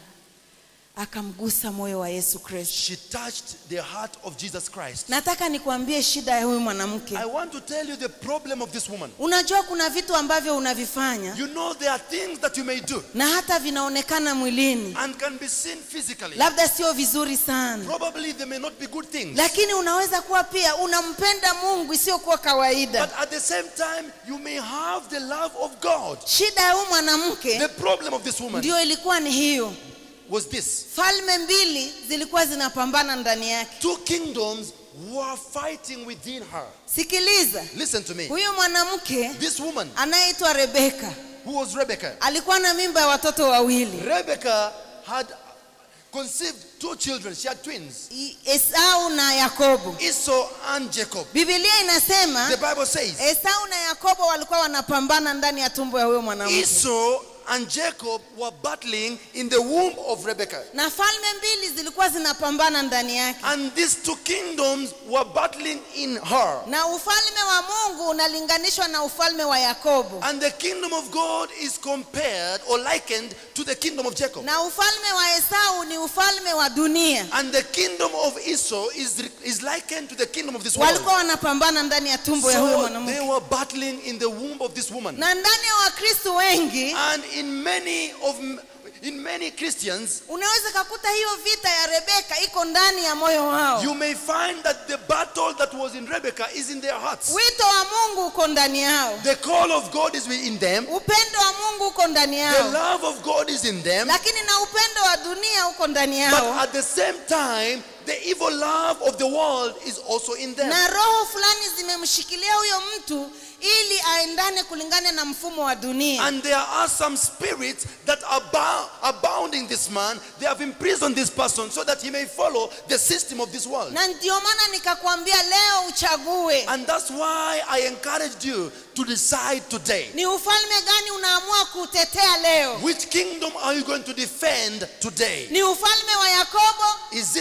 S1: akamgusa moyo wa yesu kristo
S2: She touched the heart of Jesus Christ.
S1: nataka nikuambie shida ya huyu mwanamke
S2: I want to tell you the problem of this woman.
S1: unajua kuna vitu ambavyo unavifanya
S2: You know there are things that you may do
S1: na hata vinaonekana mwilini
S2: and can be seen physically.
S1: labda sio vizuri sana
S2: Probably they may not be good things.
S1: lakini unaweza kuwa pia unampenda mungu isiyokuwa kawaida
S2: But at the same time, you may have the love of God.
S1: shida ya huyu mwanamke
S2: The problem of this woman
S1: ndio ilikuwa ni hiyo
S2: was this
S1: falme mbili zilikuwa zinapambana ndani yake
S2: two kingdoms were fighting within her.
S1: sikiliza
S2: Listen to me.
S1: huyu mwanamke
S2: This woman,
S1: anayeitwa rebeka
S2: who was Rebecca,
S1: alikuwa na mimba ya watoto wawili
S2: Rebecca had conceived two children. She had twins,
S1: I- esau na yakobo
S2: Esau and Jacob.
S1: bibilia inasema
S2: The Bible says
S1: esau na yakobo walikuwa wanapambana ndani ya tumbo ya huyo mwanamke
S2: Esau and Jacob were battling in the womb of Rebecca.
S1: na falme mbili zilikuwa zinapambana ndani yake
S2: And these two kingdoms were battling in her.
S1: na ufalme wa mungu unalinganishwa na ufalme wa yakobo
S2: And the kingdom of God is compared or likened to the kingdom of Jacob.
S1: na ufalme wa esau ni ufalme wa dunia
S2: And the kingdom of Esau is, is likened to the kingdom of this world.
S1: walikuwa wanapambana ndani ya tumbo ya huyo
S2: So
S1: mwanamke
S2: they were battling in the womb of this woman.
S1: na ndani ya wakristo wengi
S2: And in many of in many Christians,
S1: unaweza kakuta hiyo vita ya rebeka iko ndani ya moyo wao
S2: you may find that the battle that was in Rebecca is in their hearts.
S1: wito wa mungu uko ndani yao
S2: The call of God is in them.
S1: upendo wa mungu uko ndani
S2: The
S1: yao
S2: love of God is in them.
S1: lakini na upendo wa dunia uko ndani
S2: But
S1: yao
S2: at the same time, the evil love of the world is also in them.
S1: na roho fulani zimemshikilia huyo mtu ili aendane kulingana na mfumo wa dunia
S2: And there are some spirits that are, bou- are bounding this man. They have imprisoned this person so that he may follow the system of this world.
S1: na ndio maana nikakwambia leo uchague
S2: And that's why I encouraged you to decide today.
S1: ni ufalme gani unaamua kutetea leo
S2: Which kingdom are you going to defend today?
S1: ni ufalme wa yakobo
S2: Is it the kingdom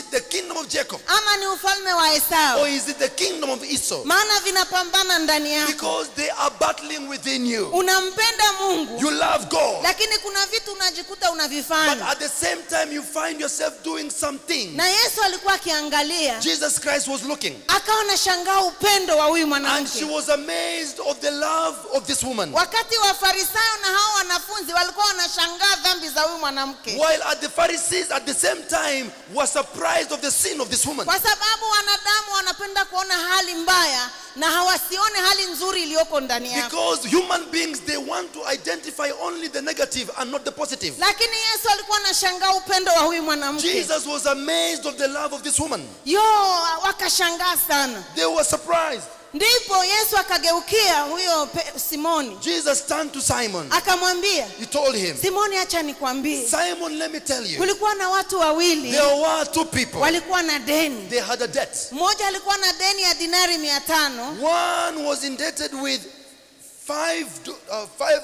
S2: kingdom of Jacob
S1: ama ni ufalme wa
S2: or
S1: esau
S2: is it the kingdom of Esau?
S1: maana vinapambana ndani yako
S2: Because they are battling within you.
S1: unampenda mungu
S2: You love God,
S1: lakini kuna vitu unajikuta
S2: but
S1: unavifanya
S2: at the same time you find yourself doing something.
S1: na yesu alikuwa akiangalia
S2: Jesus Christ was looking,
S1: akawa anashangaa upendo wa huyu
S2: and she
S1: mwanamke
S2: was amazed of the love of this woman.
S1: wakati wafarisayo na hao wanafunzi walikuwa wanashangaa dhambi za huyu mwanamke
S2: While at the Pharisees at the same time were surprised of the sin of this woman.
S1: kwa sababu wanadamu wanapenda kuona hali mbaya na hawasione hali nzuri iliyoko ndani yako
S2: Because human beings they want to identify only the negative and not the positive.
S1: lakini yesu alikuwa anashangaa upendo wa huyu mwanamke
S2: Jesus was amazed of the love of this woman.
S1: yo wakashangaa sana
S2: They were surprised.
S1: ndipo yesu akageukia huyo pe- simoni
S2: Jesus turned to Simon.
S1: akamwambia
S2: He told him,
S1: simoni acha nikwambie
S2: Simon, let me tell you,
S1: kulikuwa na watu wawili
S2: there were two people.
S1: walikuwa na deni
S2: They had a debt.
S1: mmoja alikuwa na deni ya dinari mia tano
S2: One was indebted with five, do- uh, five,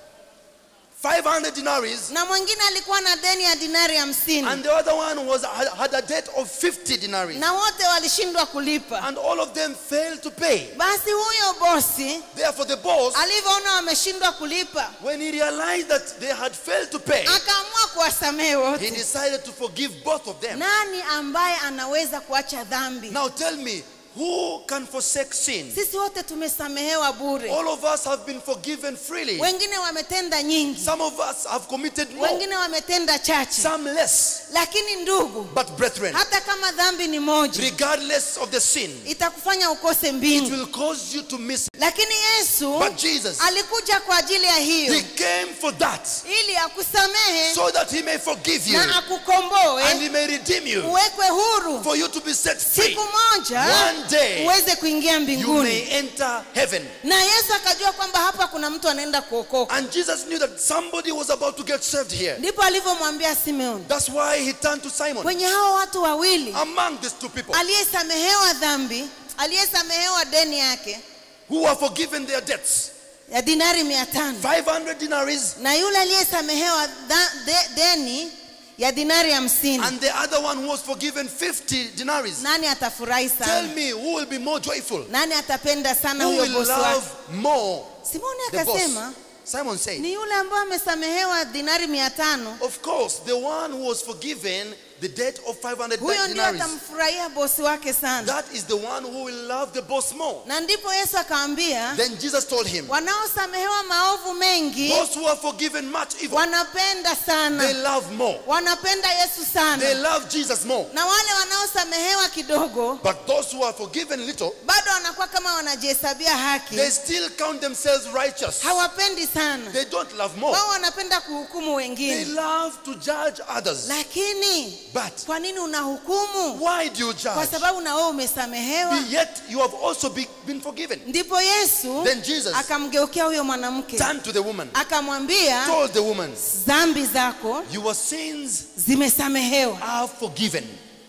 S2: 500 dinaries,
S1: na mwingine alikuwa na deni ya dinari hamsini
S2: and the other one was had, had a debt of 50 dinaries.
S1: na wote walishindwa kulipa
S2: And all of them failed to pay.
S1: basi huyo bosi
S2: Therefore, the boss,
S1: alivyoona wameshindwa kulipa
S2: when he realized that they had failed to pay,
S1: akaamua kuwasamehe
S2: he
S1: wote
S2: decided to forgive both of them.
S1: nani ambaye anaweza kuacha dhambi
S2: Now tell me, who can forsake sin?
S1: sisi wote tumesamehewa bure
S2: All of us have been forgiven freely.
S1: wengine wametenda nyingi
S2: Some of us have committed more,
S1: wengine wametenda chache
S2: some less.
S1: lakini ndugu
S2: But brethren,
S1: hata kama dhambi ni moja
S2: regardless of the sin,
S1: itakufanya ukose
S2: it
S1: mbingu
S2: will cause you to miss.
S1: lakini yesu
S2: But Jesus,
S1: alikuja kwa ajili ya hiyo
S2: He came for that,
S1: ili akusamehe
S2: so that He may forgive you
S1: na
S2: and
S1: akukomboe
S2: He may redeem you,
S1: uwekwe huru
S2: for you to be set free.
S1: siku moja
S2: One day,
S1: uweze kuingia
S2: you
S1: mbinguni
S2: may enter heaven.
S1: na yesu akajua kwamba hapa kuna mtu anaenda kuokoka
S2: And Jesus knew that somebody was about to get saved here.
S1: ndipo alivyomwambia simeoni
S2: That's why He turned to Simon.
S1: kwenye hao watu wawili
S2: Among these two people
S1: aliyesamehewa dhambi aliyesamehewa deni yake
S2: who were forgiven their debts,
S1: ya dinari mia tano
S2: 500 dinaries,
S1: na yule aliyesamehewa dha- de, deni ya dinari hamsini
S2: and the other one who was forgiven 50 dinaries.
S1: nani atafurahi
S2: Tell
S1: sana
S2: me who will be more joyful?
S1: nani atapenda sana
S2: Who
S1: huyo
S2: will
S1: bosi wake
S2: love more
S1: simoni
S2: the boss?
S1: akasema
S2: Simon said,
S1: ni yule ambaye amesamehewa dinari mia tano
S2: Of course, the one who was forgiven the debt of 500
S1: huyo ndio
S2: dinaries.
S1: atamfurahia bosi wake sana
S2: That is the one who will love the boss more.
S1: na ndipo yesu akamwambia
S2: Then Jesus told him,
S1: wanaosamehewa maovu mengi
S2: Those who are forgiven much evil,
S1: wanapenda
S2: they
S1: sana
S2: love more.
S1: wanapenda yesu
S2: They
S1: sana
S2: love Jesus more.
S1: na wale wanaosamehewa kidogo
S2: But those who are forgiven little,
S1: bado wanakuwa kama wanajihesabia haki
S2: they still count themselves righteous.
S1: hawapendi sana
S2: They don't love more.
S1: wao wanapenda kuhukumu
S2: They
S1: wengine
S2: love to judge others.
S1: lakini
S2: But
S1: kwa nini unahukumu
S2: why do you
S1: kwa
S2: judge?
S1: sababu na wewe umesamehewa
S2: Yet you have also be, been forgiven.
S1: ndipo yesu
S2: Then Jesus
S1: akamgeukia huyo mwanamke
S2: turned to the woman,
S1: akamwambia
S2: told the woman,
S1: dhambi zako
S2: Your sins
S1: zimesamehewa
S2: are forgiven.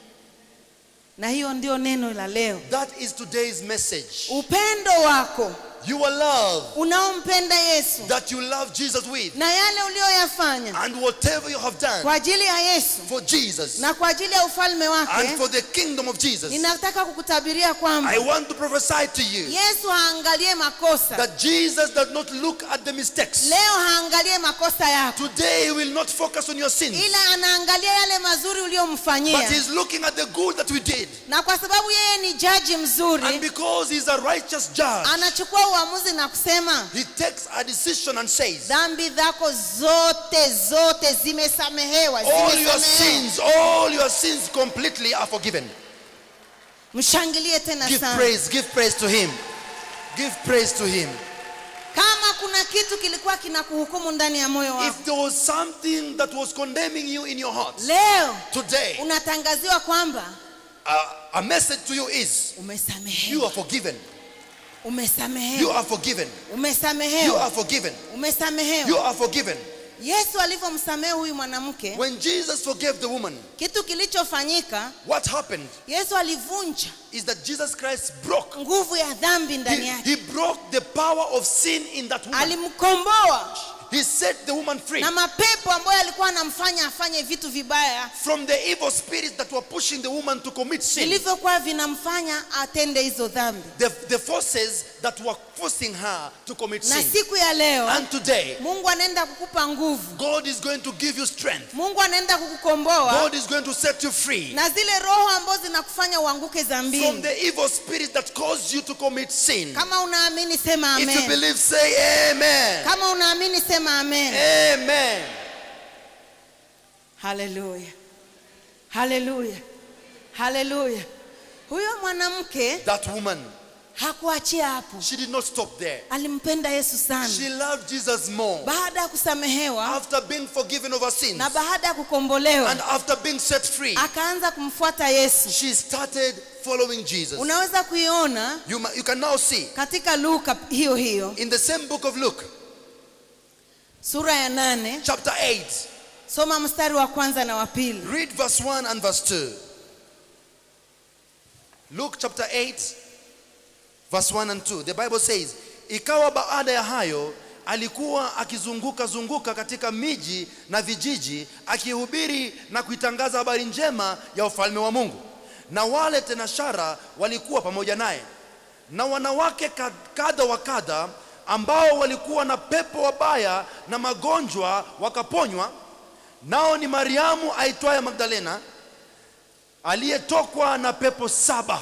S1: na hiyo ndio neno la leo
S2: That is today's message.
S1: upendo wako
S2: Your love
S1: unaompenda yesu
S2: that you love Jesus with,
S1: na yale uliyoyafanya
S2: and whatever you have done
S1: kwa ajili ya yesu
S2: for Jesus
S1: na kwa ajili ya ufalme
S2: and
S1: wake
S2: for the kingdom of Jesus,
S1: ninataka kukutabiria kwamba
S2: I want to prophesy to you
S1: yesu haangalie makosa
S2: that Jesus does not look at the mistakes.
S1: leo haangalie makosa yako
S2: Today he will not focus on your sins,
S1: ila anaangalia yale mazuri
S2: but
S1: uliyomfanyia
S2: he's looking at the good that we did.
S1: na kwa sababu yeye ni jaji
S2: And
S1: mzuri
S2: because he's a righteous judge,
S1: anachukua uamuzi na kusema
S2: he takes a decision and says,
S1: dhambi zako zote zote zimesamehewa
S2: All your
S1: zimesamehewa
S2: sins, all your sins completely are forgiven.
S1: mshangilie tena
S2: Give
S1: sana
S2: praise, give praise to him. Give praise to him.
S1: kama kuna kitu kilikuwa kinakuhukumu ndani ya moyo wako
S2: If there was something that was condemning you in your heart
S1: leo
S2: today,
S1: unatangaziwa kwamba
S2: uh, a message to you is you
S1: umesamehewa
S2: are forgiven. You
S1: umesamehewa
S2: are forgiven. You
S1: umesamehewa
S2: are forgiven. You
S1: umesamehewa
S2: are forgiven.
S1: yesu alivyomsamehe huyu mwanamke
S2: When Jesus forgave the woman,
S1: kitu kilichofanyika
S2: what happened
S1: yesu alivunja
S2: is that Jesus Christ broke.
S1: nguvu ya dhambi ndani
S2: He,
S1: yake
S2: he broke the power of sin in that woman.
S1: alimkomboa
S2: he set the woman free
S1: na mapepo ambayo alikuwa anamfanya afanye vitu vibaya
S2: from the evil spirits that were pushing the woman to commit sin.
S1: vilivyokuwa vinamfanya atende hizo dhambi
S2: The, the forces that were forcing her to commit
S1: na
S2: sin.
S1: siku ya leo
S2: And today,
S1: mungu anaenda kukupa nguvu
S2: God is going to give you strength.
S1: mungu anaenda kukukomboa
S2: God is going to set you free
S1: na zile roho ambazo zinakufanya uanguke
S2: from
S1: dhambini
S2: the evil spirits that cause you to commit sin.
S1: kama unaamini sema
S2: If you
S1: amen
S2: believe, say amen.
S1: kama unaamini sema amen
S2: Amen.
S1: haleluya haleluya haleluya huyo mwanamke
S2: That woman,
S1: hakuachia hapo
S2: she did not stop there.
S1: alimpenda yesu sana
S2: She loved Jesus more.
S1: baada ya kusamehewa
S2: After being forgiven of her sins
S1: na baada ya kukombolewa
S2: and after being set free,
S1: akaanza kumfuata yesu
S2: she started following Jesus.
S1: unaweza kuiona
S2: You, ma- you can now see
S1: katika luka hiyo hiyo
S2: in the same book of Luke,
S1: sura ya nane
S2: chapter 8,
S1: soma mstari wa kwanza na wa pili
S2: read verse 1 and verse 2. Luke chapter 8, verse 1 and 2. The Bible says, Ikawa baada ya hayo alikuwa akizunguka zunguka katika miji na vijiji akihubiri na kuitangaza habari njema ya ufalme wa Mungu. Na wale tenashara walikuwa pamoja naye. Na wanawake kad- kadha wa kadha ambao walikuwa na pepo wabaya na magonjwa wakaponywa. Nao ni Mariamu aitwaye Magdalena aliyetokwa na pepo saba.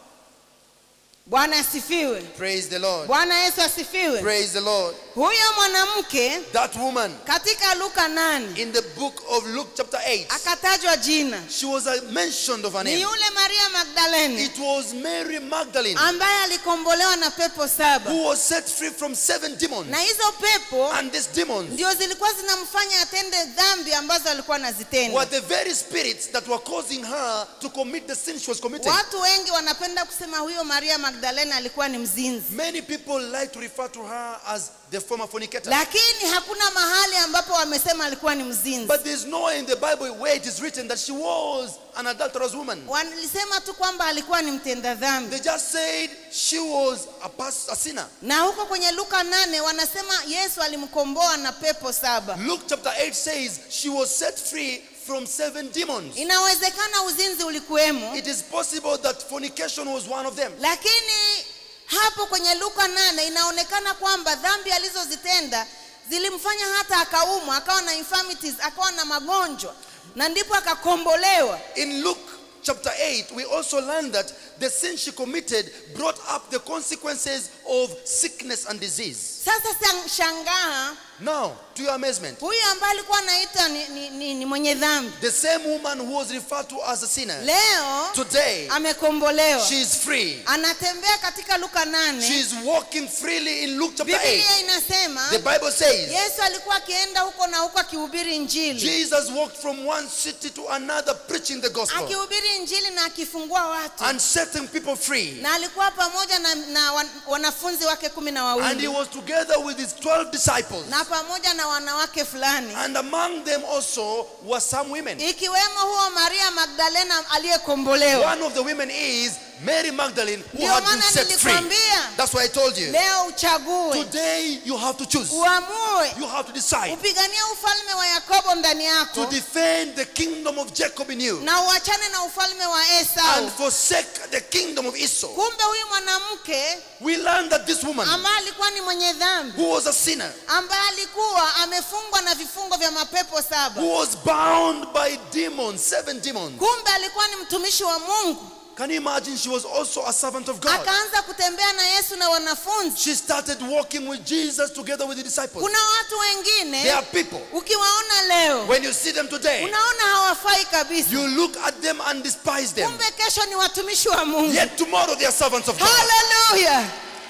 S1: bwana asifiwe
S2: Praise the Lord.
S1: bwana yesu asifiwe
S2: Praise the Lord.
S1: huyo mwanamke
S2: That woman
S1: katika luka nane
S2: in the book of Luke chapter 8,
S1: akatajwa jina
S2: she was uh, mentioned of her
S1: ni
S2: name.
S1: yule maria magdalene
S2: It was Mary Magdalene
S1: ambaye alikombolewa na pepo saba
S2: who was set free from seven demons.
S1: na hizo pepo
S2: And these demons
S1: ndio zilikuwa zinamfanya atende dhambi ambazo alikuwa
S2: were
S1: anazitenda
S2: the very spirits that were causing her to commit the sin she was committing.
S1: watu wengi wanapenda kusema huyo maria magdalena alikuwa ni mzinzi
S2: Many people like to refer to her as the former fornicator.
S1: lakini hakuna mahali ambapo wamesema alikuwa ni mzinzi
S2: But there's nowhere in the Bible where it is written that she was an adulterous woman.
S1: walisema tu kwamba alikuwa ni mtenda dhambi
S2: They just said she was a, pas- a sinner.
S1: na huko kwenye luka nane wanasema yesu alimkomboa na pepo saba
S2: Luke chapter 8 says she was set free from seven demons.
S1: inawezekana uzinzi ulikuwemo
S2: It is possible that fornication was one of them.
S1: lakini hapo kwenye luka nane inaonekana kwamba dhambi alizozitenda zilimfanya hata akaumwa akawa na infirmities akawa na magonjwa na ndipo akakombolewa
S2: In Luke chapter 8, we also learn that the sin she committed brought up the consequences of sickness and disease.
S1: sasa sang- shangaa
S2: Now, to your amazement,
S1: huyu ambaye alikuwa anaita ni, ni, ni, ni mwenye dhambi
S2: the same woman who was referred to as a sinner,
S1: leo
S2: today,
S1: amekombolewa
S2: she is free.
S1: anatembea katika luka
S2: She
S1: nane
S2: is walking freely in Luke chapter 8.
S1: biblia inasema
S2: The Bible says
S1: yesu alikuwa akienda huko na huko akihubiri injili
S2: Jesus walked from one city to another preaching the gospel
S1: akihubiri injili na akifungua watu
S2: and setting people free.
S1: na alikuwa pamoja na, na wan, wanafunzi wake kumi na
S2: And he
S1: wawili
S2: was together with his 12 disciples.
S1: na pamoja na wanawake fulani
S2: And among them also were some women.
S1: ikiwemo huo maria magdalena aliyekombolewa
S2: One of the women is Mary Magdalene who
S1: Ndio
S2: had been
S1: maana
S2: set free.
S1: nilikwambia
S2: That's why I told you.
S1: leo uchague
S2: Today you have to choose.
S1: uamue
S2: You have to decide
S1: upigania ufalme wa yakobo ndani
S2: to
S1: yako
S2: defend the kingdom of Jacob in you
S1: na uachane na ufalme wa esau
S2: and forsake the kingdom of Esau.
S1: kumbe huyu mwanamke
S2: We learned that this woman
S1: ambaye alikuwa ni mwenye dhambi
S2: who was a sinner,
S1: ambaye alikuwa amefungwa na vifungo vya mapepo saba
S2: who was bound by demons, seven demons.
S1: kumbe alikuwa ni mtumishi wa mungu
S2: Can you imagine? She was also a servant of God.
S1: akaanza kutembea na yesu na wanafunzi
S2: She started walking with Jesus together with the disciples.
S1: kuna watu
S2: There
S1: wengine
S2: are people,
S1: ukiwaona leo
S2: when you see them today,
S1: unaona hawafai kabisa
S2: you look at them and despise them.
S1: kumbe kesho ni watumishi wa mungu
S2: Yet tomorrow they are servants of God.
S1: haleluya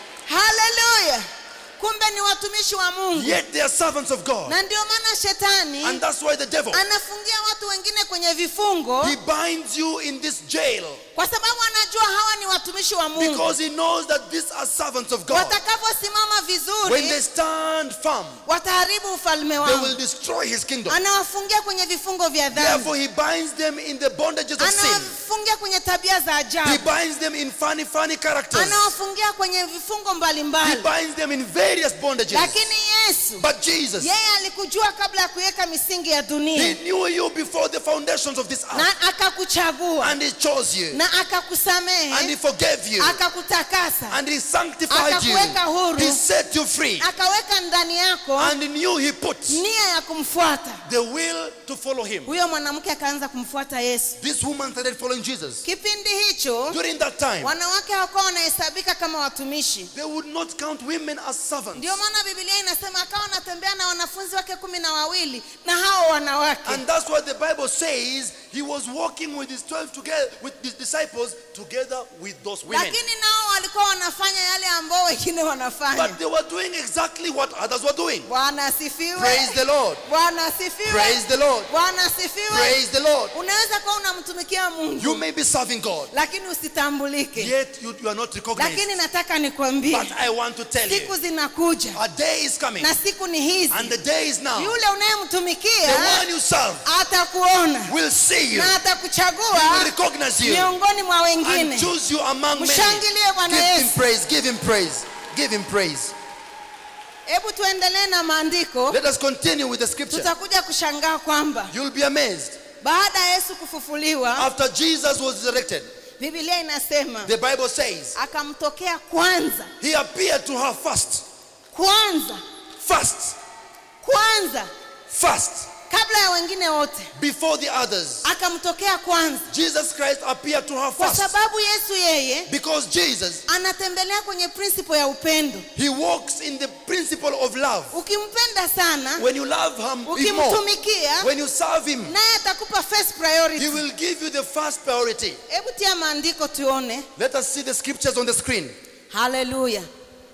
S1: haleluya kumbe ni watumishi wa mungu
S2: Yet they are servants of God.
S1: na ndio maana shetani
S2: And that's why the devil,
S1: anafungia watu wengine kwenye vifungo
S2: he binds you in this jail
S1: kwa sababu anajua hawa ni watumishi wa mungu
S2: because he knows that these are servants of God.
S1: watakaposimama
S2: When
S1: vizuri
S2: they stand firm,
S1: wataharibu ufalme
S2: they
S1: wao
S2: will destroy his kingdom.
S1: anawafungia kwenye vifungo vya dhambi
S2: Therefore, he binds them in the bondages of sin.
S1: anawafungia kwenye tabia za
S2: He
S1: ajabu
S2: binds them in funny, funny characters.
S1: anawafungia kwenye vifungo
S2: He
S1: mbalimbali
S2: binds them in various bondages.
S1: lakini yesu
S2: But Jesus,
S1: yeye alikujua kabla ya kuweka misingi ya
S2: He
S1: dunia
S2: knew you before the foundations of this earth.
S1: na akakuchagua
S2: And He chose you.
S1: na
S2: And He
S1: akakusamehe
S2: forgave you.
S1: akakutakasa
S2: And He sanctified you.
S1: Akakuweka huru.
S2: He set you free.
S1: akaweka ndani yako
S2: And He knew He put
S1: nia ya kumfuata
S2: the will to follow Him.
S1: huyo mwanamke akaanza kumfuata yesu
S2: This woman started following Jesus.
S1: kipindi hicho
S2: During that time,
S1: wanawake hawakuwa wanahesabika kama watumishi
S2: they would not count women as servants.
S1: ndio maana bibilia inasema akawa anatembea na wanafunzi wake kumi na wawili na hao wanawake
S2: And that's why the Bible says he was walking with his 12 together with his disciples together with those women.
S1: lakini nao walikuwa wanafanya yale ambao wengine wanafanya
S2: But they were doing exactly what others were doing.
S1: bwana asifiwe
S2: Praise the Lord.
S1: bwana asifiwe
S2: Praise the Lord.
S1: bwana asifiwe
S2: Praise the Lord.
S1: unaweza kuwa unamtumikia
S2: You
S1: mungu
S2: may be serving God,
S1: lakini usitambulike
S2: yet you, you are not recognized.
S1: lakini nataka nikwambie
S2: But I want to tell
S1: siku
S2: you,
S1: zinakuja
S2: a day is coming,
S1: na siku ni hizi
S2: and the day is now.
S1: yule
S2: The
S1: unayemtumikia
S2: one you serve
S1: atakuona
S2: will see you,
S1: na
S2: he will
S1: atakuchagua
S2: recognize you,
S1: miongoni mwa
S2: and
S1: wengine
S2: choose you among many.
S1: Mshangilie Bwana
S2: Give him
S1: Yesu.
S2: praise, give him praise, give him praise.
S1: hebu tuendelee na maandiko
S2: Let us continue with the scripture.
S1: tutakuja kushangaa kwamba
S2: You'll be amazed.
S1: baada ya yesu kufufuliwa
S2: After Jesus was resurrected,
S1: bibilia inasema
S2: the Bible says
S1: akamtokea kwanza
S2: he appeared to her first,
S1: kwanza
S2: first,
S1: kwanza
S2: first,
S1: kabla ya wengine wote
S2: before the others.
S1: akamtokea kwanza
S2: Jesus Christ appeared to her
S1: kwa
S2: first
S1: sababu yesu yeye
S2: because Jesus,
S1: anatembelea kwenye principle ya upendo
S2: he walks in the principle of love.
S1: ukimpenda sana
S2: When you love him, him more,
S1: ukimtumikia
S2: when you serve him,
S1: naye atakupa first
S2: he
S1: priority
S2: will give you the first priority.
S1: hebu tia maandiko tuone
S2: Let us see the scriptures on the screen.
S1: haleluya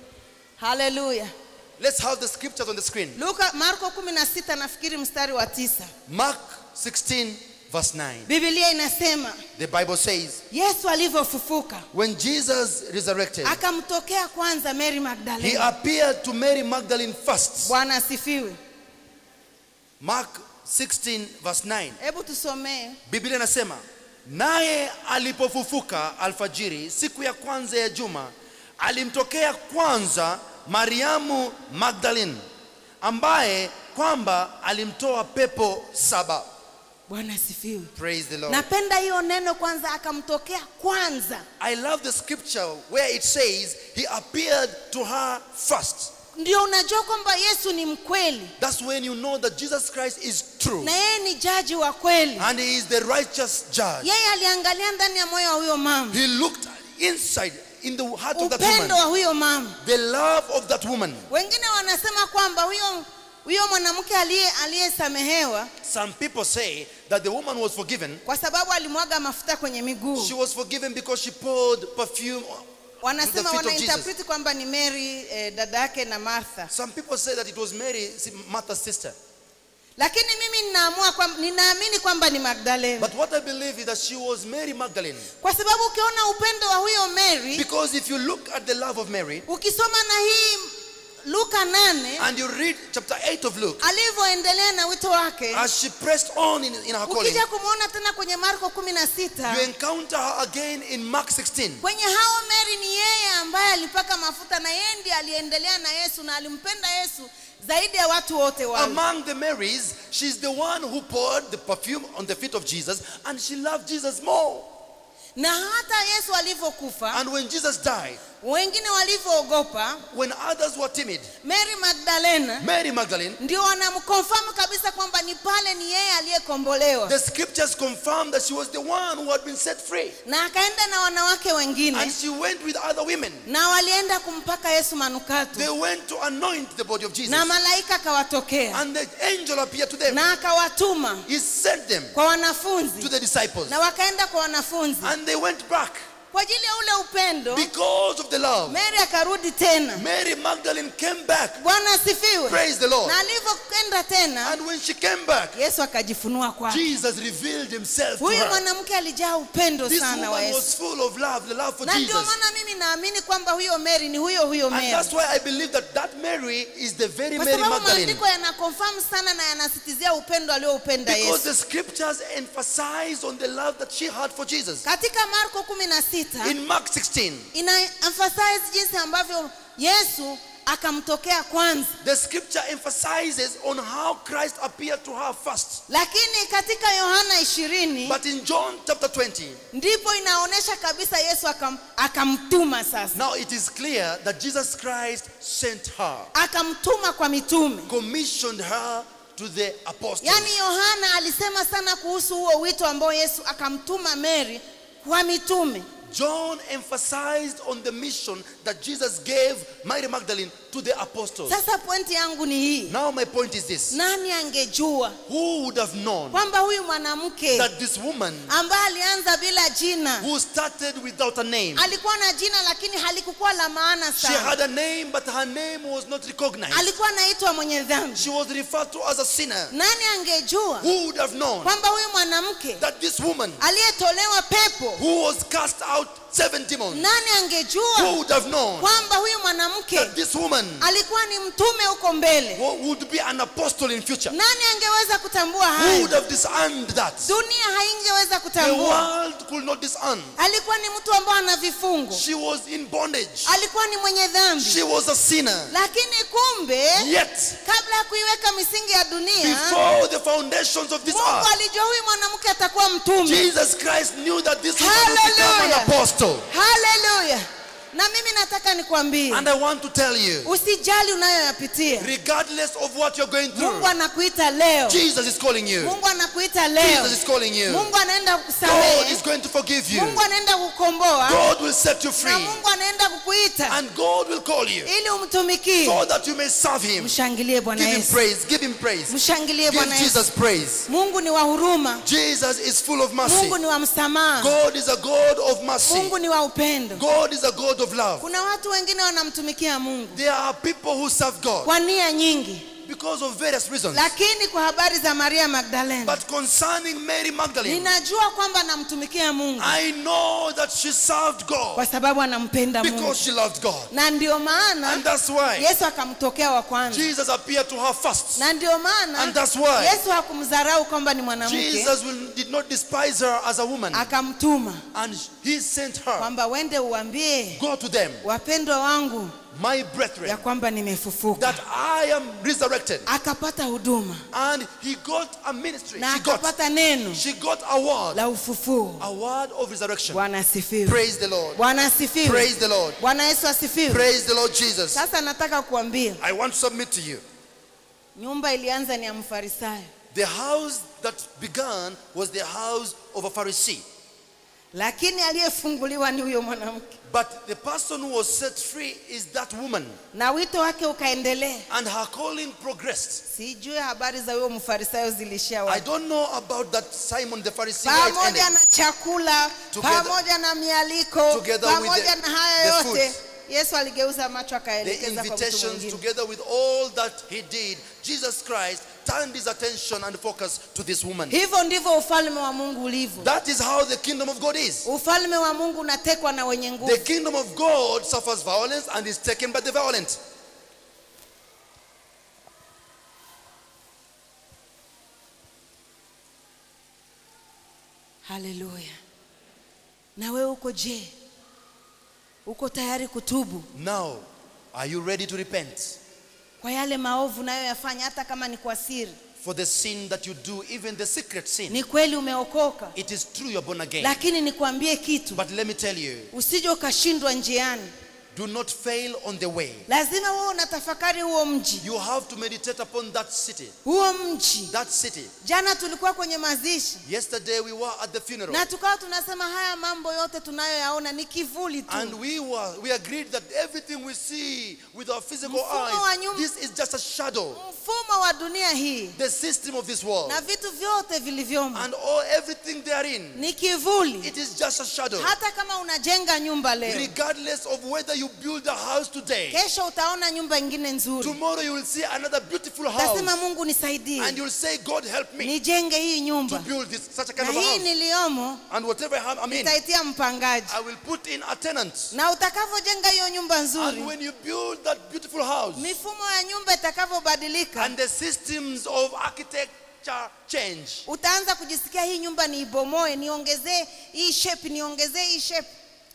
S1: haleluya
S2: Let's have the scriptures on the screen.
S1: luka marko 16 nafikiri mstari wa tisa
S2: Mark 16, verse 9.
S1: bibilia inasema
S2: The Bible says,
S1: yesu alivyofufuka
S2: when Jesus resurrected,
S1: akamtokea kwanza mary
S2: he
S1: magdalene
S2: appeared to Mary Magdalene first.
S1: bwana asifiwe
S2: Mark 16 verse 9.
S1: hebu tusomee
S2: Biblia inasema, naye alipofufuka alfajiri siku ya kwanza ya juma, alimtokea kwanza Mariamu Magdalene, ambaye kwamba alimtoa pepo saba.
S1: bwana asifiwe
S2: Praise the Lord.
S1: napenda hiyo neno kwanza akamtokea kwanza
S2: I love the scripture where it says he appeared to her first.
S1: ndio unajua kwamba yesu ni mkweli
S2: That's when you know that Jesus Christ is true
S1: na yeye ni jaji wa kweli
S2: and he is the righteous judge.
S1: yeye aliangalia ndani ya moyo wa huyo mama
S2: He looked inside in the heart of that
S1: upendo
S2: woman,
S1: wa huyo mama
S2: the love of that woman.
S1: wengine wanasema kwamba huyo huyo mwanamke aliye aliyesamehewa
S2: Some people say that the woman was forgiven.
S1: kwa sababu alimwaga mafuta kwenye miguu
S2: She was forgiven because she poured perfume.
S1: wanasema
S2: feet of
S1: wanainterpreti kwamba ni mary eh, dada yake na martha
S2: Some people say that it was Mary, Martha's sister.
S1: lakini mimi ninaamua kwamba ninaamini kwamba ni magdalena
S2: But what I believe is that she was Mary Magdalene.
S1: kwa sababu ukiona upendo wa huyo mary
S2: Because if you look at the love of Mary
S1: ukisoma na hii luka nane
S2: and you read chapter 8 of Luke,
S1: alivyoendelea na wito wake
S2: as she pressed on in, in her calling,
S1: ukija kumwona tena kwenye marko kumi na sita
S2: you encounter her again in Mark 16.
S1: kwenye hao mary ni yeye ambaye alipaka mafuta na yeye ndiye aliendelea na yesu na alimpenda yesu zaidi ya watu wote wale
S2: Among the Marys, she's the one who poured the perfume on the feet of Jesus and she loved Jesus more.
S1: na hata yesu alivyokufa
S2: And when Jesus died,
S1: wengine walivyoogopa
S2: when others were timid,
S1: mary magdalena
S2: Mary Magdalene,
S1: ndio wanamkonfamu kabisa kwamba ni pale ni yeye aliyekombolewa
S2: the scriptures confirm that she was the one who had been set free.
S1: na akaenda na wanawake wengine
S2: And she went with other women.
S1: na walienda kumpaka yesu manukato
S2: They went to anoint the body of Jesus.
S1: na malaika akawatokea
S2: And the angel appeared to them.
S1: na akawatuma
S2: He sent them
S1: kwa
S2: to
S1: wanafunzi
S2: the disciples.
S1: na wakaenda kwa wanafunzi
S2: And they went back
S1: kwa ajili ya ule upendo
S2: because of the love.
S1: mary akarudi tena
S2: Mary Magdalene came back.
S1: bwana asifiwe
S2: Praise the Lord.
S1: na alivyokwenda tena
S2: And when she came back,
S1: yesu akajifunua kwake
S2: Jesus revealed himself to
S1: huyu
S2: her.
S1: mwanamke alijaa upendo
S2: This
S1: sana wa
S2: woman
S1: yesu
S2: was full of love, the love for
S1: na ndio
S2: Jesus.
S1: maana mimi naamini kwamba huyo mary ni huyo huyo
S2: And
S1: mary
S2: that's why I believe that that Mary is the very
S1: kwa
S2: Mary
S1: sababu
S2: Magdalene.
S1: maandiko yanakonfamu sana na yanasitizia upendo alioupenda
S2: Because
S1: yesu
S2: the scriptures emphasize on the love that she had for Jesus.
S1: katika marko kumi na sita
S2: In Mark 16,
S1: ina emphasize jinsi ambavyo yesu akamtokea kwanza
S2: The scripture emphasizes on how Christ appeared to her first.
S1: lakini katika yohana ishirini
S2: But in John chapter 20,
S1: ndipo inaonyesha kabisa yesu akam, akamtuma sasa
S2: now it is clear that Jesus Christ sent her,
S1: akamtuma kwa mitume
S2: commissioned her to the apostles.
S1: yaani yohana alisema sana kuhusu huo wito ambao yesu akamtuma mary kwa mitume
S2: John emphasized on the mission that Jesus gave Mary Magdalene to the apostles.
S1: sasa pointi yangu ni hii
S2: Now my point is this.
S1: nani angejua
S2: Who would have known
S1: kwamba huyu mwanamke
S2: that this woman
S1: ambaye alianza bila jina
S2: who started without a name,
S1: alikuwa na jina lakini halikukuwa la maana
S2: she
S1: sana
S2: had a name but her name was not recognized.
S1: alikuwa anaitwa mwenye dhambi
S2: She was referred to as a sinner.
S1: nani angejua
S2: Who would have known
S1: kwamba huyu mwanamke
S2: that this woman
S1: aliyetolewa pepo
S2: who was cast out seven demons,
S1: nani
S2: who
S1: angejua
S2: would have known
S1: kwamba huyu mwanamke
S2: that this woman
S1: alikuwa ni mtume huko mbele
S2: wo- would be an apostle in future?
S1: nani angeweza kutambua
S2: Who would
S1: haya
S2: have discerned that?
S1: dunia haingeweza
S2: The
S1: kutambua
S2: world could not discern.
S1: alikuwa ni mtu ambao ana vifungo
S2: She was in bondage.
S1: alikuwa ni mwenye
S2: She
S1: dhambi
S2: was a sinner.
S1: lakini kumbe
S2: Yet,
S1: kabla ya kuiweka misingi ya dunia
S2: before the foundations of this
S1: mungu
S2: earth,
S1: alijua huyu mwanamke atakuwa mtume
S2: Jesus Christ knew that this woman would become an
S1: Hallelujah.
S2: apostle.
S1: haleluya na mimi nataka nikwambie
S2: And I want to tell you,
S1: usijali unayoyapitia
S2: regardless of what you're going through,
S1: mungu anakuita leo
S2: Jesus is calling you.
S1: mungu anakuita leo
S2: Jesus is calling you.
S1: mungu anaenda
S2: God is
S1: kukusamehe
S2: going to forgive you.
S1: mungu anaenda kukomboa
S2: God will set you
S1: na
S2: free.
S1: mungu anaenda kukuita
S2: And God will call you
S1: ili umtumikie
S2: so that you may serve Him.
S1: mshangilie bwana
S2: Give Him
S1: yesu
S2: praise. Give Him praise.
S1: mshangilie
S2: Give
S1: bwana yesu
S2: Jesus praise.
S1: mungu ni wa huruma
S2: Jesus is full of mercy.
S1: mungu ni wa msamaha
S2: God is a God of mercy.
S1: mungu ni wa upendo
S2: God is a God of love.
S1: kuna watu wengine wanamtumikia mungu
S2: There are people who serve God
S1: kwa nia nyingi
S2: because of various reasons.
S1: lakini kwa habari za maria magdalena
S2: But concerning Mary Magdalene,
S1: ninajua kwamba anamtumikia mungu
S2: I know that she served God
S1: kwa sababu anampenda mungu
S2: because she loved God.
S1: na ndio maana
S2: And that's why
S1: yesu akamtokea wa kwanza
S2: Jesus appeared to her first.
S1: na ndio maana
S2: And that's why
S1: yesu hakumdharau kwamba ni mwanamke
S2: Jesus will, did not despise her as a woman.
S1: akamtuma
S2: And he sent her,
S1: kwamba wende uambie
S2: go to them,
S1: wapendwa wangu
S2: my
S1: ya
S2: brethren,
S1: kwamba nimefufuka
S2: that I am resurrected.
S1: akapata huduma
S2: And he got a ministry.
S1: na
S2: She got,
S1: akapata neno
S2: she got a word,
S1: la ufufuo
S2: a word of resurrection.
S1: bwana asifiwe
S2: Praise the Lord.
S1: bwana asifiwe
S2: Praise the Lord.
S1: bwana yesu asifiwe
S2: Praise the Lord Jesus.
S1: sasa nataka kuambia
S2: I want to submit to you.
S1: nyumba ilianza ni ya mfarisayo
S2: The house that began was the house of a Pharisee.
S1: lakini aliyefunguliwa ni huyo mwanamke
S2: But the person who was set free is that woman.
S1: na wito wake ukaendelea
S2: And her calling progressed.
S1: sijui habari za huyo mfarisayo zilishia
S2: I
S1: wapi
S2: don't know about that Simon the Pharisee. where it
S1: pamoja
S2: ended.
S1: na chakula
S2: Together-
S1: pamoja na mialiko
S2: together with
S1: pamoja
S2: the-
S1: na haya
S2: the
S1: yote
S2: food.
S1: yesu aligeuza macho
S2: The
S1: akaelekeza kwa mtu
S2: invitations,
S1: mwingine
S2: together with all that he did, Jesus Christ turned his attention and focus to this woman.
S1: hivyo ndivyo ufalme wa mungu ulivyo
S2: That is how the kingdom of God is.
S1: ufalme wa mungu unatekwa na wenye
S2: The
S1: nguvu
S2: kingdom of God suffers violence and is taken by the violent.
S1: haleluya na wewe uko je uko tayari kutubu
S2: Now, are you ready to repent
S1: kwa yale maovu nayoyafanya hata kama ni kwa siri
S2: for the sin that you do, even the secret sin?
S1: ni kweli umeokoka
S2: It is true you're born again.
S1: lakini nikwambie kitu
S2: But let me tell you,
S1: usije ukashindwa njiani
S2: do not fail on the way.
S1: lazima wewe unatafakari huo mji
S2: You have to meditate upon that city.
S1: huo mji
S2: That city.
S1: jana tulikuwa kwenye mazishi
S2: Yesterday we were at the funeral.
S1: na tukawa tunasema haya mambo yote tunayoyaona ni kivuli
S2: And
S1: tu
S2: we were we agreed that everything we see with our physical
S1: Mfumo wa
S2: eyes,
S1: nyum-
S2: this is just a shadow.
S1: mfumo wa dunia hii
S2: The system of this world.
S1: na vitu vyote vilivyomo
S2: And all everything therein.
S1: ni kivuli
S2: It is just a shadow.
S1: hata kama unajenga nyumba leo
S2: Regardless of whether you build a house today,
S1: kesho utaona nyumba ingine nzuri
S2: tomorrow you will see another beautiful
S1: utasema
S2: house.
S1: mungu nisaidie
S2: And you'll say, God help me
S1: nijenge hii
S2: to
S1: nyumba
S2: build this such a
S1: na
S2: kind of a
S1: hii
S2: house.
S1: niliyomo
S2: And whatever I have, I'm in,
S1: nitaitia mpangaji
S2: I will put in a tenant.
S1: na utakavyojenga hiyo nyumba nzuri
S2: And when you build that beautiful house,
S1: mifumo ya nyumba itakavyobadilika
S2: and the systems of architecture change,
S1: utaanza kujisikia hii nyumba niibomoe niongezee hii shape niongezee hii shape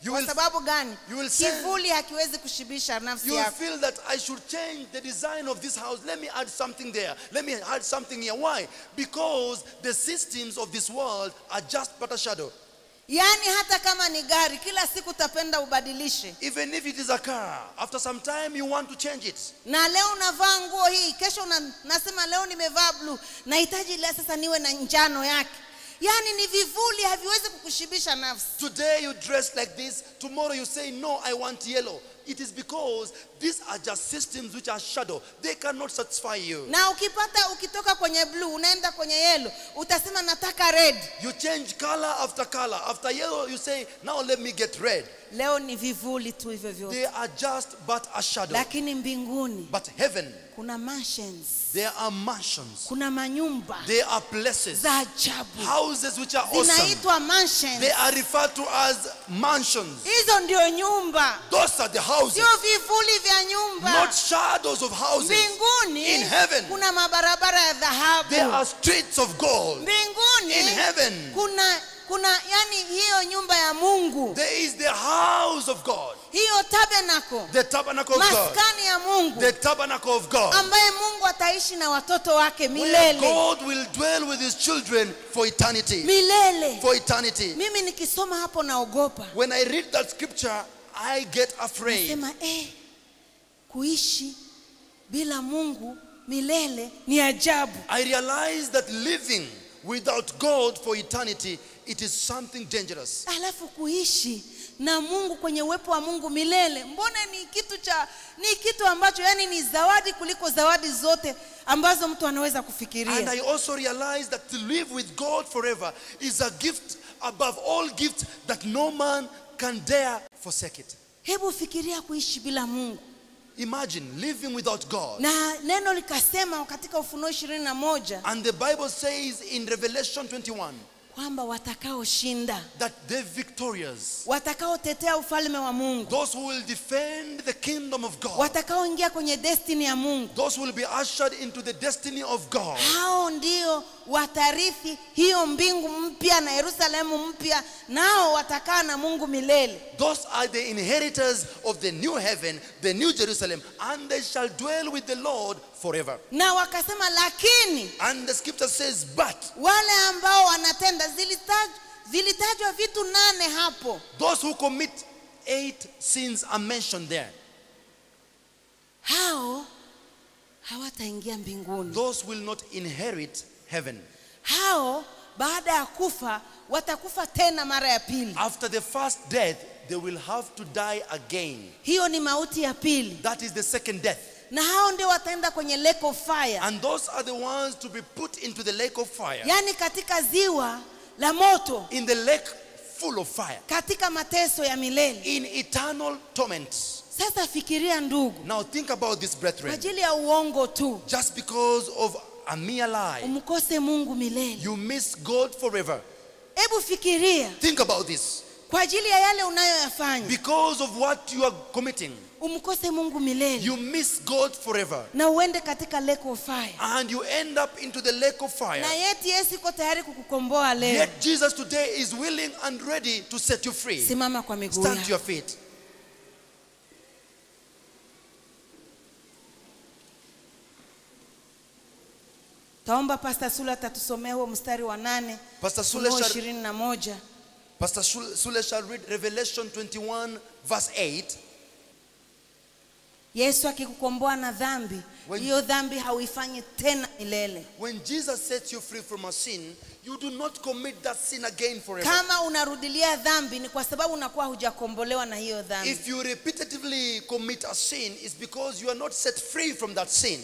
S2: You
S1: kwa
S2: will-
S1: sababu gani
S2: you will say-
S1: kivuli hakiwezi kushibisha nafsi
S2: You will
S1: yako
S2: feel that I should change the design of this house. Let me add something there. Let me add something here. Why? Because the systems of this world are just but a shadow.
S1: yaani hata kama ni gari kila siku utapenda ubadilishe
S2: Even if it is a car, after some time you want to change it.
S1: na leo unavaa nguo hii kesho una, nasema leo nimevaa bluu nahitaji leo sasa niwe na njano yake yaani ni vivuli haviwezi kukushibisha nafsi
S2: Today you dress like this, tomorrow you say, No, I want yellow. It is because these are just systems which are shadow. They cannot satisfy you.
S1: na ukipata ukitoka kwenye bluu unaenda kwenye yelo utasema nataka red
S2: You change color after color. After yellow, you say, Now let me get red.
S1: leo ni vivuli tu hivyo vyote
S2: They are just but a shadow.
S1: lakini mbinguni
S2: But heaven,
S1: kuna mansions
S2: there are mansions,
S1: kuna manyumba
S2: there are places,
S1: za ajabu
S2: houses which are awesome.
S1: zinaitwa mansions
S2: They are referred to as mansions.
S1: hizo ndio nyumba
S2: Those are the houses,
S1: sio vivuli vya nyumba
S2: not shadows of houses.
S1: mbinguni
S2: In heaven.
S1: kuna mabarabara ya dhahabu
S2: There are streets of gold.
S1: mbinguni
S2: In heaven.
S1: kuna kuna yani hiyo nyumba ya mungu
S2: There is the house of God,
S1: hiyo tabernacle
S2: the tabernacle of God,
S1: maskani ya mungu
S2: the tabernacle of God,
S1: ambaye mungu ataishi na watoto wake
S2: where
S1: milele
S2: God will dwell with his children for eternity.
S1: milele
S2: For eternity.
S1: mimi nikisoma hapo naogopa
S2: When I read that scripture, I get afraid.
S1: sema eh, kuishi bila mungu milele ni ajabu
S2: I realize that living without God for eternity, it is something dangerous.
S1: alafu kuishi na mungu kwenye uwepo wa mungu milele mbona ni kitu cha ni kitu ambacho yani ni zawadi kuliko zawadi zote ambazo mtu anaweza
S2: And
S1: kufikiria
S2: I also realize that to live with God forever is a gift above all gifts that no man can dare forsake it.
S1: hebu fikiria kuishi bila mungu
S2: Imagine living without God.
S1: na neno likasema katika ufunuo ishirini na moja
S2: And the Bible says in Revelation 21
S1: kwamba watakaoshinda
S2: that the victorious,
S1: watakaotetea ufalme wa mungu
S2: those who will defend the kingdom of God,
S1: watakaoingia kwenye destini ya mungu
S2: those who will be ushered into the destiny of God,
S1: hao ndio watarithi hiyo mbingu mpya na yerusalemu mpya nao watakaa na mungu milele
S2: those are the inheritors of the new heaven, the new Jerusalem, and they shall dwell with the Lord forever.
S1: na wakasema lakini
S2: And the scripture says, but
S1: wale ambao wanatenda zilitaj, vilitajwa vitu nane hapo
S2: those who commit eight sins are mentioned there.
S1: hao hawataingia mbinguni
S2: Those will not inherit heaven.
S1: hao baada ya kufa watakufa tena mara ya pili
S2: After the first death, they will have to die again.
S1: hiyo ni mauti ya pili
S2: That is the second death.
S1: na hao ndio wataenda kwenye lake of fire
S2: And those are the ones to be put into the lake of fire.
S1: yaani katika ziwa la moto
S2: In the lake full of fire.
S1: katika mateso ya milele
S2: In eternal torment.
S1: sasa fikiria ndugu
S2: Now think about this,
S1: kwa
S2: brethren.
S1: ajili ya uongo tu
S2: Just because of a mere lie,
S1: umkose mungu milele
S2: you miss God forever.
S1: hebu fikiria
S2: Think about this.
S1: kwa ajili ya yale unayoyafanya
S2: Because of what you are committing,
S1: umkose mungu milele
S2: you miss God forever.
S1: na uende katika lake of fire
S2: And you end up into the lake of fire.
S1: na yeti yesu iko tayari kukukomboa leo
S2: Yet Jesus today is willing and ready to set you free.
S1: simama kwa miguu
S2: Stand to
S1: yako
S2: your feet.
S1: taomba pasta sula atatusomea huo mstari wa nane
S2: Pastor Sule
S1: Ufunuo
S2: shall,
S1: ishirini na moja
S2: Pastor Shul- Sule shall read Revelation 21, verse 8.
S1: yesu akikukomboa na dhambi
S2: When-
S1: hiyo dhambi hauifanyi tena milele
S2: When Jesus sets you free from a sin, you do not commit that sin again forever.
S1: kama unarudilia dhambi ni kwa sababu unakuwa hujakombolewa na hiyo dhambi
S2: If you repetitively commit a sin, it's because you are not set free from that sin.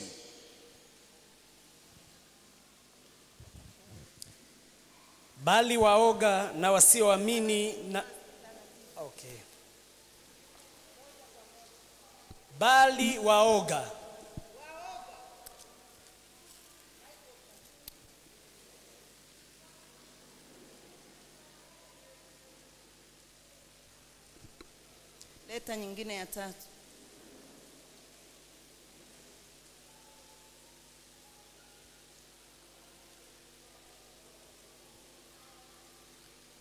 S3: bali waoga na wasioamini na okay. bali waoga
S1: leta nyingine ya tatu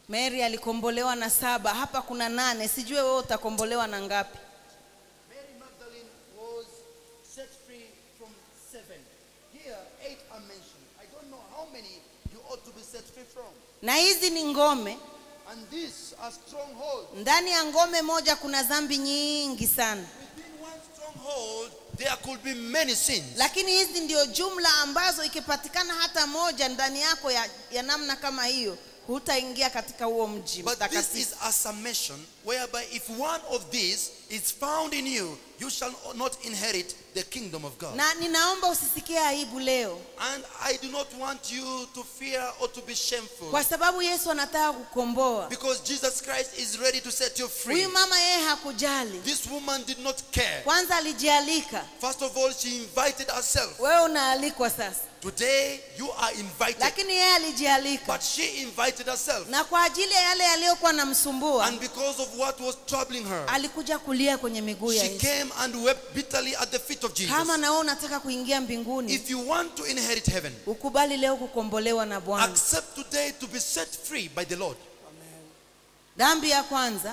S1: mary alikombolewa na saba hapa kuna nane sijue wewe utakombolewa na ngapi
S2: Mary Magdalene was set free from seven. Here, eight are mentioned. I don't know how many you ought to be set free from.
S1: na hizi ni ngome
S2: And these are strongholds.
S1: ndani ya ngome moja kuna dhambi nyingi sana
S2: Within one stronghold, there could be many sins.
S1: lakini hizi ndio jumla ambazo ikipatikana hata moja ndani yako ya, ya namna kama hiyo hutaingia katika huo mji
S2: But this
S1: mtakatifu
S2: is a summation whereby if one of these is found in you, you shall not inherit the kingdom of God.
S1: na ninaomba usisikie aibu leo
S2: And I do not want you to fear or to be shameful.
S1: kwa sababu yesu anataka kukomboa
S2: Because Jesus Christ is ready to set you free.
S1: huyu mama yeye hakujali
S2: This woman did not care.
S1: kwanza alijialika
S2: First of all, she invited herself.
S1: wewe unaalikwa sasa
S2: Today, you are invited.
S1: lakini yeye alijialika
S2: But she invited herself.
S1: na kwa ajili ya yale yaliyokuwa namsumbua
S2: And because of what was troubling her,
S1: alikuja kulia kwenye miguu ya
S2: she
S1: yesu
S2: came and wept bitterly at the feet of Jesus.
S1: kama na wewe unataka kuingia mbinguni
S2: If you want to inherit heaven,
S1: ukubali leo kukombolewa na bwana
S2: accept today to be set free by the Lord.
S1: dhambi ya kwanza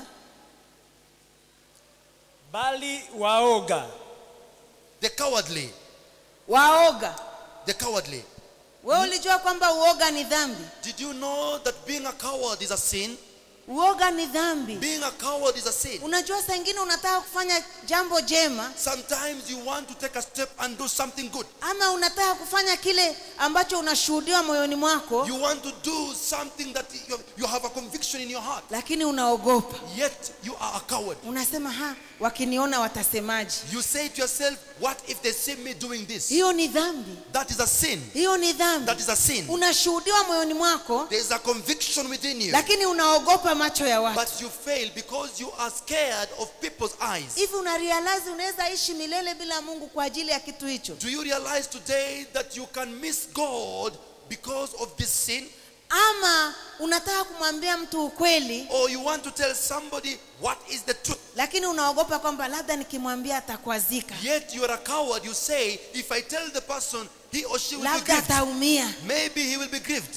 S3: bali waoga
S2: The cowardly,
S1: waoga
S2: the cowardly.
S1: wewe ulijua kwamba uoga ni dhambi
S2: Did you know that being a coward is a sin?
S1: uoga ni dhambi
S2: Being a coward is a sin.
S1: unajua saa ingine unataka kufanya jambo jema
S2: Sometimes you want to take a step and do something good.
S1: ama unataka kufanya kile ambacho unashuhudiwa moyoni mwako
S2: You want to do something that you, you have a conviction in your heart.
S1: lakini unaogopa
S2: Yet you are a coward.
S1: unasema ha wakiniona watasemaje
S2: You say to yourself, What if they see me doing this?
S1: hiyo ni dhambi
S2: That is a sin.
S1: hiyo ni dhambi
S2: That is a sin.
S1: unashuhudiwa moyoni mwako
S2: There is a conviction within you.
S1: lakini unaogopa macho ya watu
S2: But you fail because you are scared of people's eyes.
S1: hivi una realize unaweza ishi milele bila mungu kwa ajili ya kitu hicho
S2: Do you realize today that you can miss God because of this sin?
S1: ama unataka kumwambia mtu ukweli
S2: Or you want to tell somebody what is the truth?
S1: lakini unaogopa kwamba labda nikimwambia atakwazika
S2: Yet you are a coward. You say, if I tell the person, he or she will be
S1: labda
S2: grieved.
S1: ataumia
S2: Maybe he will be grieved.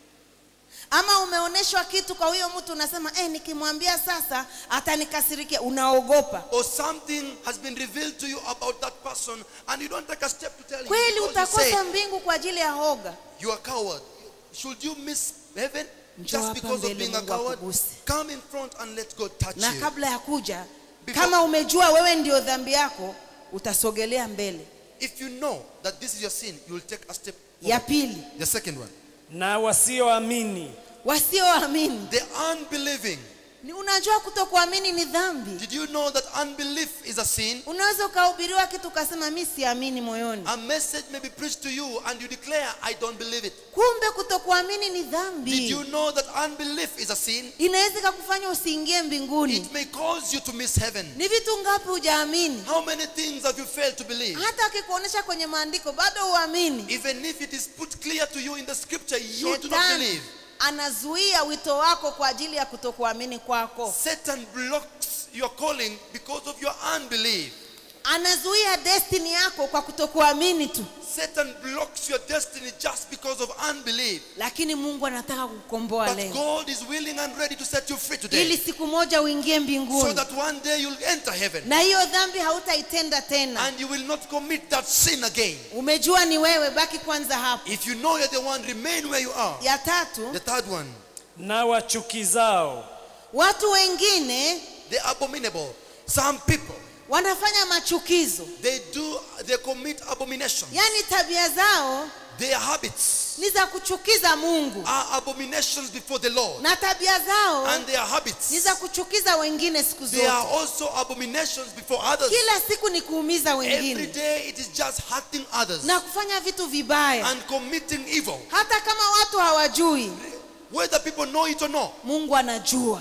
S1: ama umeonyeshwa kitu kwa huyo mtu unasema eh, nikimwambia sasa atanikasirikia unaogopa
S2: Or something has been revealed to you about that person and you don't take a step to tell him.
S1: kweli
S2: because you say,
S1: utakosa mbingu kwa ajili ya hoga
S2: You are a coward. Should you miss heaven
S1: Njoo
S2: just
S1: hapa
S2: because of
S1: mbele
S2: being a
S1: Mungu
S2: coward?
S1: akuguse.
S2: Come in front and let God touch
S1: na
S2: you.
S1: kabla ya kuja
S2: Before-
S1: kama umejua wewe ndio dhambi yako utasogelea mbele
S2: If you know that this is your sin, you will take a step.
S1: ya
S2: forward.
S1: pili
S2: The second one.
S3: na wasioamini
S1: wasioamini
S2: The unbelieving.
S1: ni unajua kutokuamini ni dhambi
S2: Did you know that unbelief is a sin?
S1: unaweza ukahubiriwa kitu ukasema mi siamini moyoni
S2: A message may be preached to you and you declare, I don't believe it.
S1: kumbe kutokuamini ni
S2: Did
S1: dhambi
S2: you know that unbelief is a sin?
S1: inaweza ikakufanya usiingie mbinguni
S2: It may cause you to miss heaven.
S1: ni vitu ngapi hujaamini
S2: How many things have you failed to believe?
S1: hata akikuonyesha kwenye maandiko bado uamini
S2: Even if it is put clear to you in the scripture, you do not
S1: shetani
S2: believe.
S1: anazuia wito wako kwa ajili ya kutokuamini kwako
S2: Satan blocks your calling because of your unbelief.
S1: anazuia destiny yako kwa kutokuamini tu
S2: Satan blocks your destiny just because of unbelief.
S1: lakini mungu anataka kukomboa
S2: But
S1: leo
S2: God is willing and ready to set you free
S1: ili
S2: today.
S1: siku moja uingie
S2: So
S1: mbinguni
S2: that one day you'll enter heaven
S1: na hiyo dhambi hautaitenda tena
S2: and you will not commit that sin again.
S1: umejua ni wewe baki kwanza hapo
S2: If you know you're the one, remain where you are.
S1: ya tatu
S2: The third one,
S3: na wachukizao
S1: watu wengine
S2: the abominable. Some people,
S1: wanafanya machukizo
S2: they do, they commit abominations.
S1: yaani tabia zao
S2: Their habits
S1: ni za kuchukiza mungu
S2: are abominations before the Lord.
S1: na tabia zao
S2: And their
S1: ni
S2: habits,
S1: za kuchukiza wengine siku
S2: they are
S1: zote
S2: also abominations before others.
S1: kila siku ni kuumiza
S2: Every
S1: wengine
S2: day it is just hurting others
S1: na kufanya vitu vibaya
S2: and committing evil.
S1: hata kama watu hawajui
S2: Whether people know it or not,
S1: mungu anajua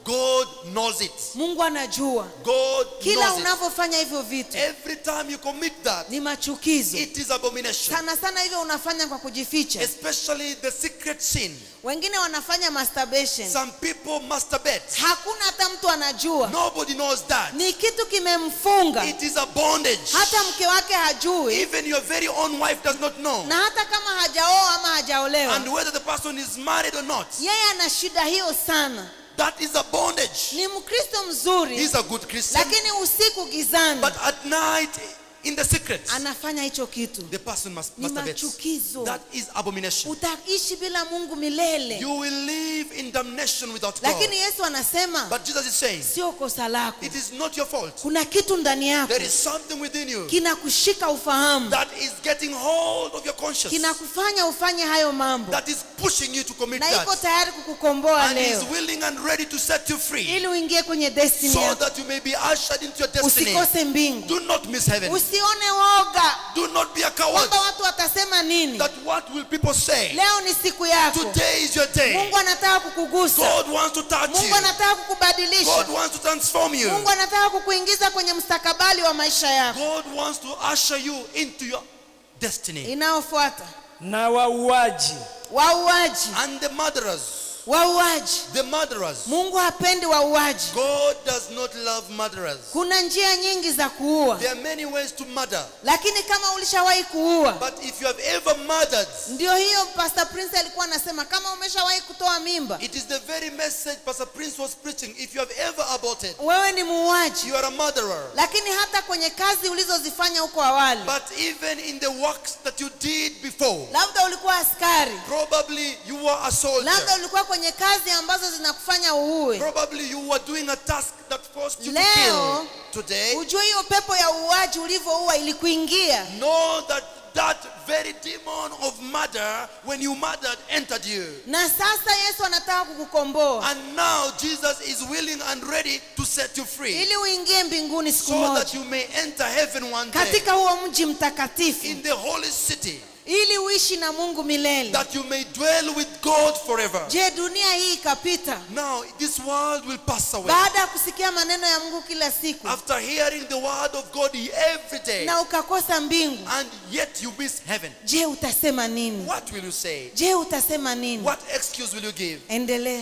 S2: God knows it.
S1: mungu anajua
S2: God
S1: kila
S2: knows it.
S1: unavyofanya hivyo vitu
S2: Every time you commit that,
S1: ni machukizo
S2: it is abomination.
S1: sana sana hivyo unafanya kwa kujificha
S2: Especially the secret sin.
S1: wengine wanafanya masturbation
S2: Some people masturbate.
S1: hakuna hata mtu anajua
S2: Nobody knows that.
S1: ni kitu kimemfunga
S2: It is a bondage.
S1: hata mke wake hajui
S2: Even your very own wife does not know.
S1: na hata kama hajaoa ama hajaolewa
S2: And whether the person is married or not,
S1: yeye ana shida hiyo sana
S2: that is a bondage.
S1: ni mkristo mzuri
S2: He's a good Christian.
S1: lakini usiku gizani
S2: But at night, in the secret,
S1: anafanya hicho kitu
S2: the person must
S1: ni
S2: masturbate.
S1: machukizo
S2: That is abomination.
S1: utaishi bila mungu milele
S2: You will live in damnation without God.
S1: lakini yesu anasema
S2: But Jesus is saying,
S1: sio kosa lako
S2: it is not your fault.
S1: kuna kitu ndani yako
S2: There is something within you
S1: kinakushika ufahamu
S2: that is getting hold of your conscience,
S1: kinakufanya ufanye hayo mambo
S2: that is pushing you to commit
S1: na iko
S2: that,
S1: tayari kukukomboa
S2: and is
S1: leo
S2: willing and ready to set you free
S1: ili uingie kwenye destiny
S2: so
S1: yako
S2: that you may be ushered into your destiny.
S1: usikose mbingu
S2: Do not miss heaven.
S1: usione woga
S2: Do not be a coward.
S1: kwamba watu watasema nini
S2: That what will people say?
S1: leo ni siku yako
S2: Today is your day.
S1: mungu anataka kukugusa
S2: God wants to touch you.
S1: mungu anataka
S2: God
S1: kukubadilisha
S2: wants to transform you.
S1: mungu anataka kukuingiza kwenye mstakabali wa maisha yako
S2: God wants to usher you into your destiny.
S1: inayofuata
S3: na wauaji
S1: wauaji
S2: And the murderers,
S1: wauaji
S2: the murderers.
S1: mungu hapendi wauaji
S2: God does not love murderers.
S1: kuna njia nyingi za kuua
S2: There are many ways to murder.
S1: lakini kama ulishawahi kuua
S2: But if you have ever murdered,
S1: ndio hiyo pastor prince alikuwa anasema kama umeshawahi kutoa mimba
S2: it is the very message Pastor Prince was preaching. If you have ever aborted,
S1: wewe ni muuaji
S2: you are a murderer.
S1: lakini hata kwenye kazi ulizozifanya huko awali
S2: But even in the works that you did before,
S1: labda ulikuwa askari
S2: probably you were a soldier.
S1: labda ulikuwa kwenye kazi ambazo zinakufanya uue
S2: Probably you were doing a task that forced you to
S1: Leo,
S2: kill. Today,
S1: ujue hiyo pepo ya uuaji ulivyoua ilikuingia
S2: know that that very demon of murder, when you murdered, entered you.
S1: na sasa yesu anataka kukukomboa
S2: And now Jesus is willing and ready to set you free
S1: ili uingie mbinguni siku
S2: so
S1: moja
S2: that you may enter heaven one day
S1: katika huo mji mtakatifu
S2: in the holy city,
S1: ili uishi na mungu milele
S2: that you may dwell with God forever.
S1: je dunia hii ikapita
S2: Now, this world will pass away.
S1: baada ya kusikia maneno ya mungu kila siku
S2: After hearing the word of God every day,
S1: na ukakosa mbingu
S2: and yet you miss heaven,
S1: je utasema nini
S2: what will you say?
S1: je utasema nini
S2: What excuse will you give?
S1: endelea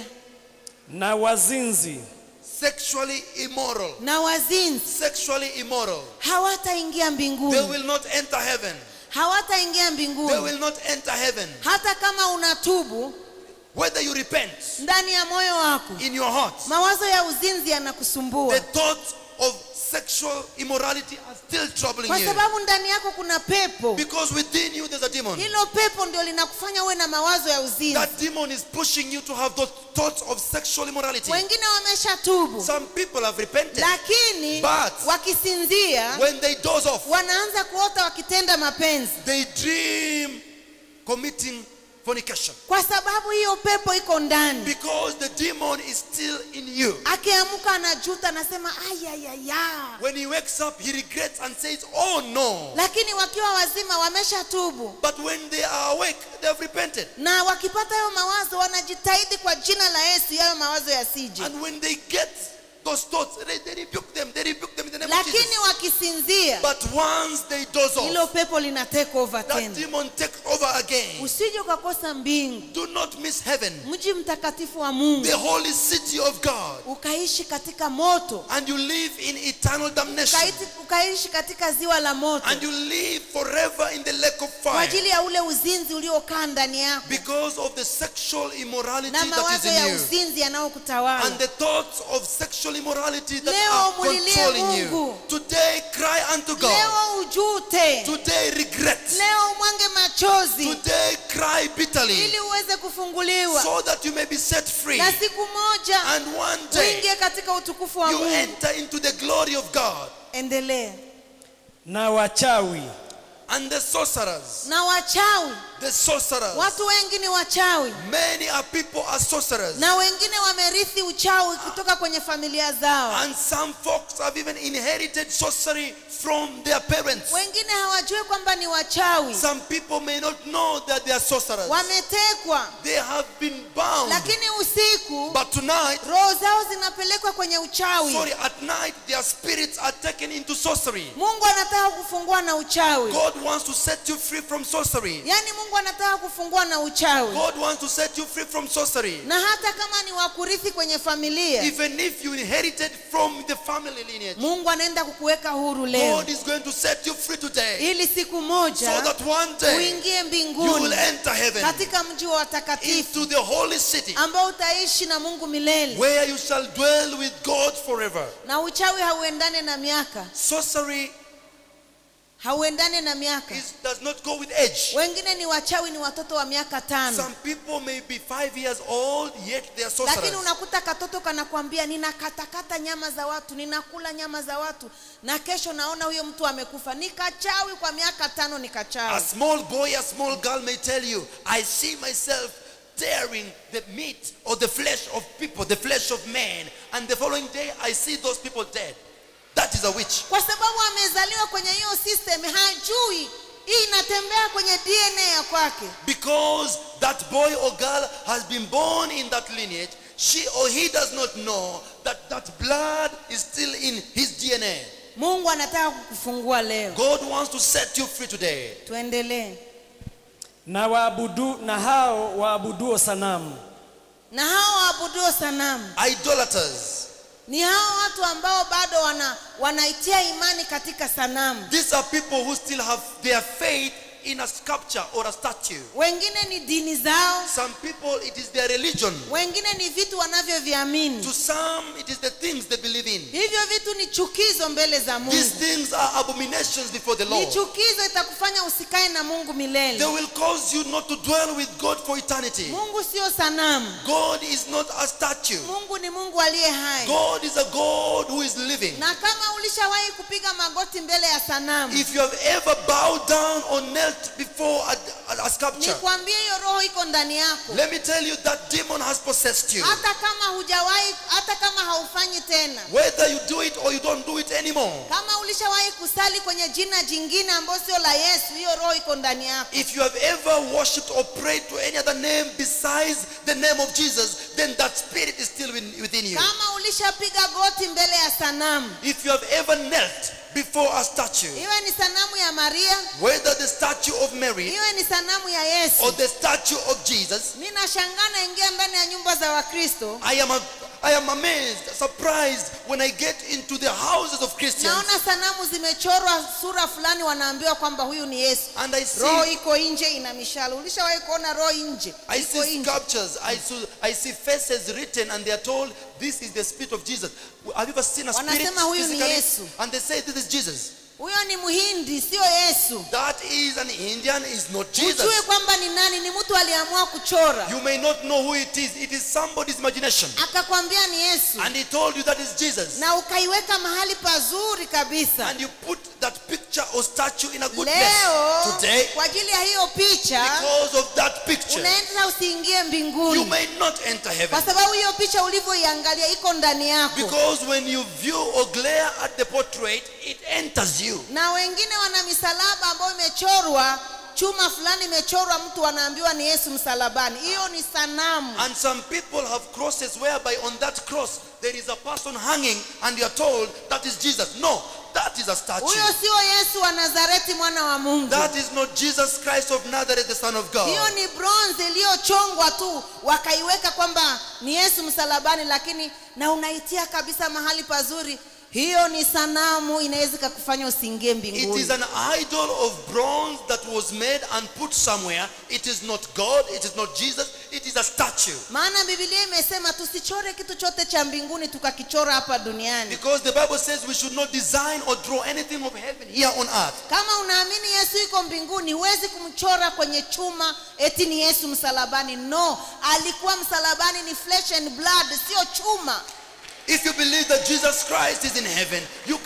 S3: na wazinzi
S2: Sexually immoral.
S1: na wazinzi
S2: Sexually immoral.
S1: hawataingia
S2: They
S1: mbinguni
S2: will not enter heaven.
S1: hawataingia
S2: They
S1: mbinguni
S2: will not enter heaven.
S1: hata kama unatubu
S2: Whether you repent
S1: ndani ya moyo wako
S2: in your heart,
S1: mawazo ya uzinzi
S2: the
S1: yanakusumbua
S2: thoughts of sexual immorality are still troubling
S1: kwa
S2: you.
S1: sababu ndani yako kuna pepo
S2: Because within you there's a demon.
S1: hilo pepo ndio linakufanya uwe na mawazo ya uzinzi
S2: That demon is pushing you to have those thoughts of sexual immorality.
S1: wengine wameshatubu
S2: Some people have repented.
S1: lakini
S2: But
S1: wakisinzia
S2: when they doze off,
S1: wanaanza kuota wakitenda mapenzi
S2: they dream committing fornication.
S1: kwa sababu hiyo pepo iko ndani
S2: Because the demon is still in you.
S1: akiamka anajuta anasema ayayaya
S2: When he wakes up, he regrets and says, Oh no.
S1: lakini wakiwa wazima wameshatubu
S2: But when they are awake, they have repented.
S1: na wakipata hayo mawazo wanajitahidi kwa jina la yesu yayo mawazo yasije
S2: And when they get those thoughts, they, they rebuke them. They rebuke them in the name of
S1: lakini
S2: Jesus.
S1: wakisinzia
S2: But once they doze
S1: hilo
S2: off,
S1: pepo lina take over
S2: that
S1: tena
S2: demon takes over again.
S1: usije ukakosa mbingu
S2: Do not miss heaven,
S1: mji mtakatifu wa mungu
S2: the holy city of God.
S1: ukaishi katika moto
S2: And you live in eternal damnation.
S1: Ukaiti- ukaishi katika ziwa la moto
S2: And you live forever in the lake of
S1: kwa
S2: fire.
S1: ajili ya ule uzinzi uliokaa ndani yako
S2: Because of the sexual immorality
S1: na
S2: that is
S1: mawazo ya
S2: in you.
S1: uzinzi yanayokutawala
S2: And the thoughts of sexual immorality that
S1: Leo
S2: are
S1: mulilie
S2: controlling you.
S1: Mungu.
S2: Today cry unto God.
S1: leo ujute
S2: Today regret.
S1: leo umwange machozi
S2: Today cry bitterly.
S1: ili uweze kufunguliwa
S2: So that you may be set free.
S1: na siku moja
S2: And one day
S1: uingie katika utukufu wa
S2: you
S1: mungu
S2: enter into the glory of God.
S1: endelea
S3: na wachawi
S2: And the sorcerers,
S1: na wachawi
S2: the sorcerers.
S1: watu wengi ni wachawi
S2: Many are people are sorcerers.
S1: na wengine wamerithi uchawi kutoka kwenye familia zao
S2: And some folks have even inherited sorcery from their parents.
S1: wengine hawajui kwamba ni wachawi
S2: Some people may not know that they are sorcerers.
S1: wametekwa
S2: They have been bound.
S1: lakini usiku
S2: But tonight,
S1: roho zao zinapelekwa kwenye uchawi
S2: sorry, at night, their spirits are taken into sorcery.
S1: mungu anataka kufungua na uchawi
S2: God wants to set you free from sorcery.
S1: yaani mungu anataka kufungua na uchawi
S2: God wants to set you free from sorcery.
S1: na hata kama ni wakurithi kwenye familia
S2: Even if you inherited from the family lineage,
S1: mungu anaenda kukuweka huru leo
S2: God is going to set you free today
S1: ili siku
S2: so
S1: moja
S2: that one day
S1: uingie
S2: you will
S1: mbinguni
S2: enter heaven
S1: katika mji wa watakatifu
S2: into the holy city
S1: ambao utaishi na mungu milele
S2: where you shall dwell with God forever.
S1: na uchawi hauendane na miaka
S2: Sorcery
S1: hauendane na miaka
S2: is, does not go with age.
S1: wengine ni wachawi ni watoto wa miaka tano
S2: Some people may be five years old, yet they are
S1: lakini
S2: sorcerers.
S1: unakuta katoto kanakwambia ninakatakata nyama za watu ninakula nyama za watu na kesho naona huyo mtu amekufa ni kachawi kwa miaka tano ni
S2: A
S1: kachawi
S2: small boy, a small girl may tell you, I see myself tearing the meat or the flesh of people, the flesh of men, and the following day I see those people dead. That is a witch.
S1: kwa sababu amezaliwa kwenye hiyo system hajui hii inatembea kwenye dna ya kwake
S2: Because that boy or girl has been born in that lineage, she or he does not know that that blood is still in his DNA.
S1: mungu anataka kukufungua leo
S2: God wants to set you free today.
S1: tuendelee
S3: na waabudu na hao waabuduo sanamu
S1: na hao waabuduo sanamu
S2: Idolaters.
S1: ni hao watu ambao bado wana wanaitia imani katika sanamu
S2: These are people who still have their faith in a sculpture or a statue.
S1: wengine ni dini zao
S2: Some people, it is their religion.
S1: wengine ni vitu wanavyoviamini
S2: To some, it is the things they believe in.
S1: hivyo vitu ni chukizo mbele za
S2: These
S1: mungu
S2: things are abominations before the
S1: ni
S2: Lord.
S1: chukizo itakufanya usikae na mungu
S2: They
S1: milele
S2: will cause you not to dwell with God for eternity.
S1: mungu sio sanamu
S2: God is not a statue.
S1: mungu ni mungu aliye hai
S2: God is a God who is living.
S1: na kama ulishawahi kupiga magoti mbele ya sanamu
S2: If you have ever bowed down or knelt before a, a, a sculpture,
S1: nikwambie hiyo roho iko ndani yako
S2: let me tell you that demon has possessed you.
S1: hata kama hujawahi hata kama haufanyi tena
S2: Whether you do it or you don't do it anymore.
S1: kama ulishawahi kusali kwenye jina jingine ambayo sio la yesu hiyo roho iko ndani yako
S2: If you have ever worshipped or prayed to any other name besides the name of Jesus, then that spirit is still within within you.
S1: kama ulishapiga goti mbele ya sanamu
S2: If you have ever knelt before a statue,
S1: iwe ni sanamu ya maria
S2: whether the statue of Mary
S1: iwe ni sanamu ya
S2: or
S1: yesu
S2: the statue of Jesus,
S1: mi nashangaa naingia ndani ya nyumba za wakristo
S2: I am, a, I am amazed, surprised when I get into the houses of Christians
S1: naona sanamu zimechorwa sura fulani wanaambiwa kwamba huyu ni yesu
S2: and I
S1: roho
S2: see,
S1: iko nje ina mishale ulishawahi kuona roho nje
S2: I
S1: iko
S2: see
S1: nje
S2: sculptures, I see, I see faces written and they are told this is the spirit of Jesus. Have you ever seen a spirit
S1: Wanasema huyu ni
S2: physically?
S1: Yesu.
S2: And they say this is Jesus.
S1: huyo ni mhindi sio yesu
S2: That is an Indian, is not
S1: ujue
S2: Jesus.
S1: kwamba ni nani ni mtu aliamua kuchora
S2: You may not know who it is. It is somebody's imagination.
S1: akakwambia ni yesu
S2: And he told you that is Jesus.
S1: na ukaiweka mahali pazuri kabisa
S2: And you put that picture or statue in a good
S1: leo
S2: place. Today,
S1: kwa ajili ya hiyo picha
S2: because of that picture,
S1: unaenda usiingie
S2: you
S1: mbinguni
S2: may not enter
S1: kwa
S2: heaven.
S1: sababu hiyo picha ulivyoiangalia iko ndani yako
S2: Because when you view or glare at the portrait, it enters you.
S1: na wengine wana misalaba ambayo imechorwa chuma fulani imechorwa mtu wanaambiwa ni yesu msalabani hiyo ni sanamu
S2: And some people have crosses whereby on that cross there is a person hanging and you are told that is Jesus. No, that is a statue.
S1: huyo sio yesu wa nazareti mwana wa mungu
S2: That is not Jesus Christ of Nazareth, the Son of God.
S1: hiyo ni bronze iliyochongwa tu wakaiweka kwamba ni yesu msalabani lakini na unaitia kabisa mahali pazuri hiyo ni sanamu inaweza ikakufanya usiingie
S2: It
S1: mbinguni
S2: is an idol of bronze that was made and put somewhere. It is not God, it is not Jesus, it is a statue.
S1: maana bibilia imesema tusichore kitu chote cha mbinguni tukakichora hapa duniani
S2: Because the Bible says we should not design or draw anything of heaven here on earth.
S1: kama unaamini yesu iko mbinguni huwezi kumchora kwenye chuma eti ni yesu msalabani no alikuwa msalabani ni flesh and blood sio chuma
S2: If you believe that Jesus Christ is in heaven, you can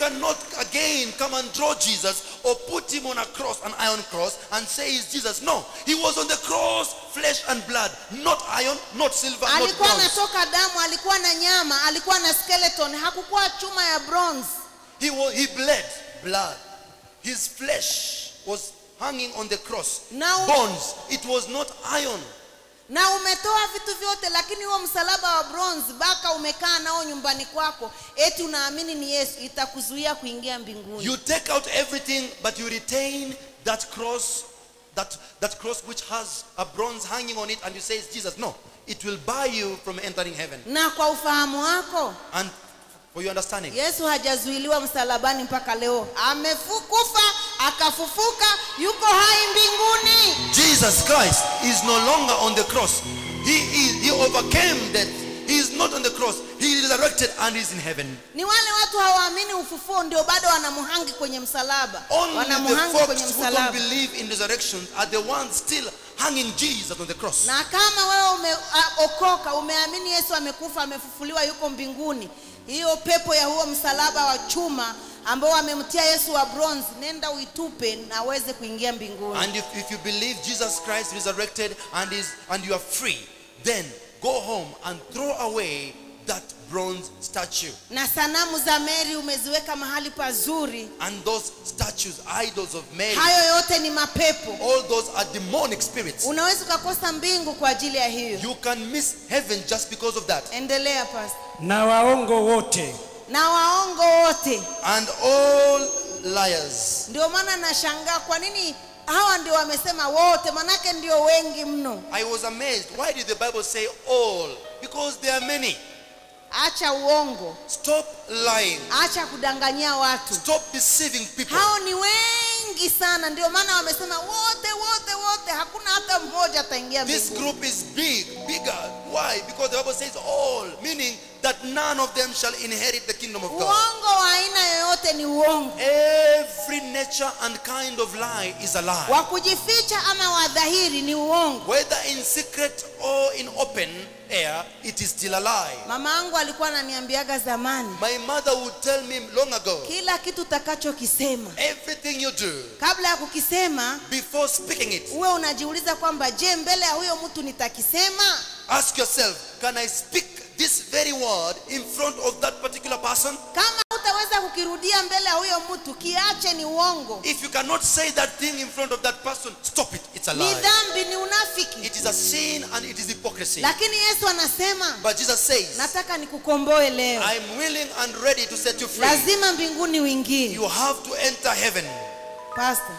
S2: cannot again come and draw Jesus or put him on a cross, an iron cross, and say he's Jesus. No, he was on the cross, flesh and blood, not iron, not silver, not
S1: alikuwa
S2: bronze.
S1: anatoka damu alikuwa na nyama alikuwa na skeleton hakukuwa chuma ya bronze
S2: He was, he bled blood. His flesh was hanging on the cross.
S1: Now-
S2: Bones. It was not iron.
S1: na umetoa vitu vyote lakini huo msalaba wa bronze baka umekaa nao nyumbani kwako eti unaamini ni yesu itakuzuia kuingia mbinguni
S2: You take out everything, but you retain that cross, that, that cross which has a bronze hanging on it, and you say it's Jesus. No, it will bar you from entering heaven.
S1: na kwa ufahamu wako
S2: And for your understanding,
S1: yesu hajazuiliwa msalabani mpaka leo amefukufa akafufuka yuko hai mbinguni
S2: Jesus Christ is no longer on the cross. He, is, he overcame death. He is not on the cross. He is resurrected and is in heaven.
S1: ni wale watu hawaamini ufufuo ndio bado wanamuhangi kwenye msalaba
S2: Only the
S1: wanamuhangi kwenye
S2: folks who don't
S1: msalaba
S2: believe in resurrection are the ones still hanging Jesus on the cross.
S1: na kama wewe umeokoka umeamini yesu amekufa amefufuliwa yuko mbinguni hiyo pepo ya huo msalaba wa chuma ambao amemtia yesu wa bronze nenda uitupe na aweze kuingia mbinguni
S2: And if, if you believe Jesus Christ resurrected and is and you are free, then go home and throw away that bronze statue
S1: na sanamu za meri umeziweka mahali pazuri
S2: and those statues, idols of Mary.
S1: hayo yote ni mapepo
S2: All those are demonic spirits.
S1: unaweza ukakosa mbingu kwa ajili ya hiyo
S2: You can miss heaven just because of that.
S1: endelea pastor
S3: na waongo wote
S1: na waongo wote
S2: And all liars.
S1: ndio maana nashangaa kwa nini hawa ndio wamesema wote manake ndio wengi mno
S2: I was amazed. Why did the Bible say all? Because there are many.
S1: acha uongo
S2: Stop lying.
S1: acha kudanganyia watu
S2: Stop deceiving people.
S1: hao ni wengi sana ndio maana wamesema wote wote wote hakuna hata mmoja ataingia
S2: This
S1: mbinguni
S2: group is big, bigger. Why? Because the Bible says all, meaning that none of them shall inherit the kingdom of God.
S1: uongo wa aina yoyote ni uongo
S2: Every nature and kind of lie is a lie.
S1: wa kujificha ama wa dhahiri ni uongo
S2: Whether in secret or in open air, it is still a lie.
S1: mama yangu alikuwa ananiambiaga zamani
S2: My mother would tell me long ago,
S1: kila kitu utakachokisema
S2: everything you do,
S1: kabla ya kukisema
S2: before speaking it,
S1: uwe unajiuliza kwamba je mbele ya huyo mtu nitakisema
S2: ask yourself, can I speak this very word in front of that particular person?
S1: kama utaweza kukirudia mbele ya huyo mtu kiache ni uongo
S2: If you cannot say that thing in front of that person, stop it. It's a
S1: ni
S2: lie.
S1: dhambi ni unafiki
S2: It is a sin and it is hypocrisy.
S1: lakini yesu anasema
S2: But Jesus says,
S1: nataka nikukomboe leo
S2: I'm willing and ready to set you free.
S1: lazima mbinguni uingie
S2: You have to enter heaven.
S1: Pastor,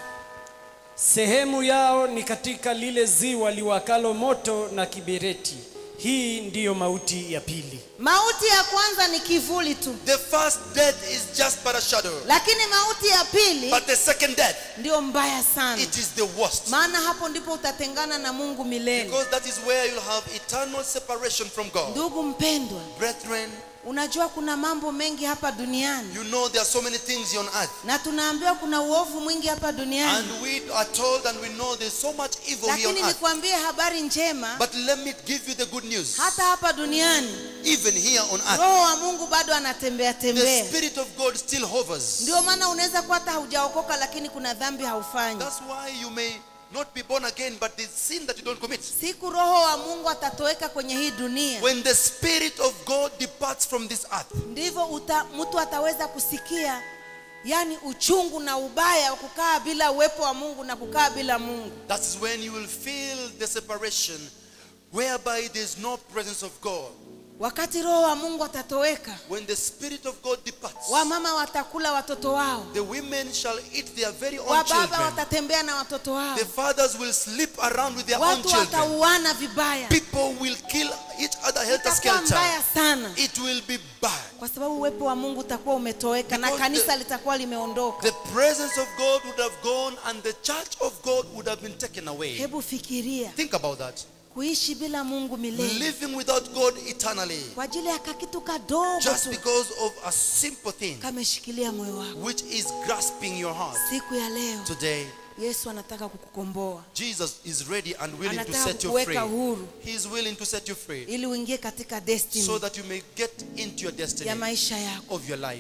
S3: sehemu yao ni katika lile ziwa liwakalo moto na kibereti hii ndiyo mauti ya pili
S1: mauti ya kwanza ni kivuli tu
S2: The first death is just but a shadow.
S1: lakini mauti ya pili
S2: But the second death,
S1: ndio mbaya sana
S2: it is the worst.
S1: maana hapo ndipo utatengana na mungu milele
S2: Because that is where you'll have eternal separation from God.
S1: ndugu mpendwa
S2: Brethren,
S1: unajua kuna mambo mengi hapa duniani
S2: you know there are so many things on earth.
S1: na tunaambiwa kuna uovu mwingi hapa duniani
S2: And we are told and we know there's so much evil here on
S1: lakini
S2: earth.
S1: nikwambie habari njema
S2: But let me give you the good news.
S1: hata hapa duniani
S2: Even here on earth,
S1: roho wa mungu bado anatembea
S2: the
S1: tembea
S2: Spirit of God still hovers.
S1: ndio maana unaweza kuwa hata haujaokoka lakini kuna dhambi haufanyi
S2: That's why you may not be born again, but the sin that you don't commit.
S1: siku roho wa mungu atatoweka kwenye hii dunia
S2: When the Spirit of God departs from this earth,
S1: ndivyo uta- mtu ataweza kusikia yani uchungu na ubaya wa kukaa bila uwepo wa mungu na kukaa bila mungu
S2: that is when you will feel the separation whereby there is no presence of God.
S1: wakati roho wa mungu atatoweka
S2: When the Spirit of God departs,
S1: wamama watakula watoto wao
S2: the women shall eat their very own
S1: wababa
S2: children.
S1: watatembea na watoto wao
S2: The fathers will sleep around with their own
S1: watu
S2: children.
S1: watauana vibaya
S2: People will kill each other helter
S1: itakuwa mbaya
S2: skelter.
S1: sana
S2: It will be bad.
S1: kwa sababu uwepo wa mungu utakuwa umetoweka na
S2: Because
S1: kanisa
S2: the-
S1: litakuwa limeondoka
S2: The presence of God would have gone and the church of God would have been taken away.
S1: hebu fikiria
S2: Think about that.
S1: kuishi bila mungu milele
S2: Living without God eternally.
S1: kwa ajili ya kakitu kadogo
S2: Just
S1: tu
S2: because of a simple thing
S1: kameshikilia moyo wako
S2: which is grasping your heart.
S1: siku ya leo
S2: Today,
S1: yesu anataka kukukomboa
S2: Jesus is ready and willing to
S1: anataka
S2: set you
S1: kukuweka
S2: free.
S1: huru
S2: He is willing to set you free
S1: ili uingie katika destiny
S2: so that you may get into your
S1: ya
S2: destiny
S1: maisha yako
S2: of your life.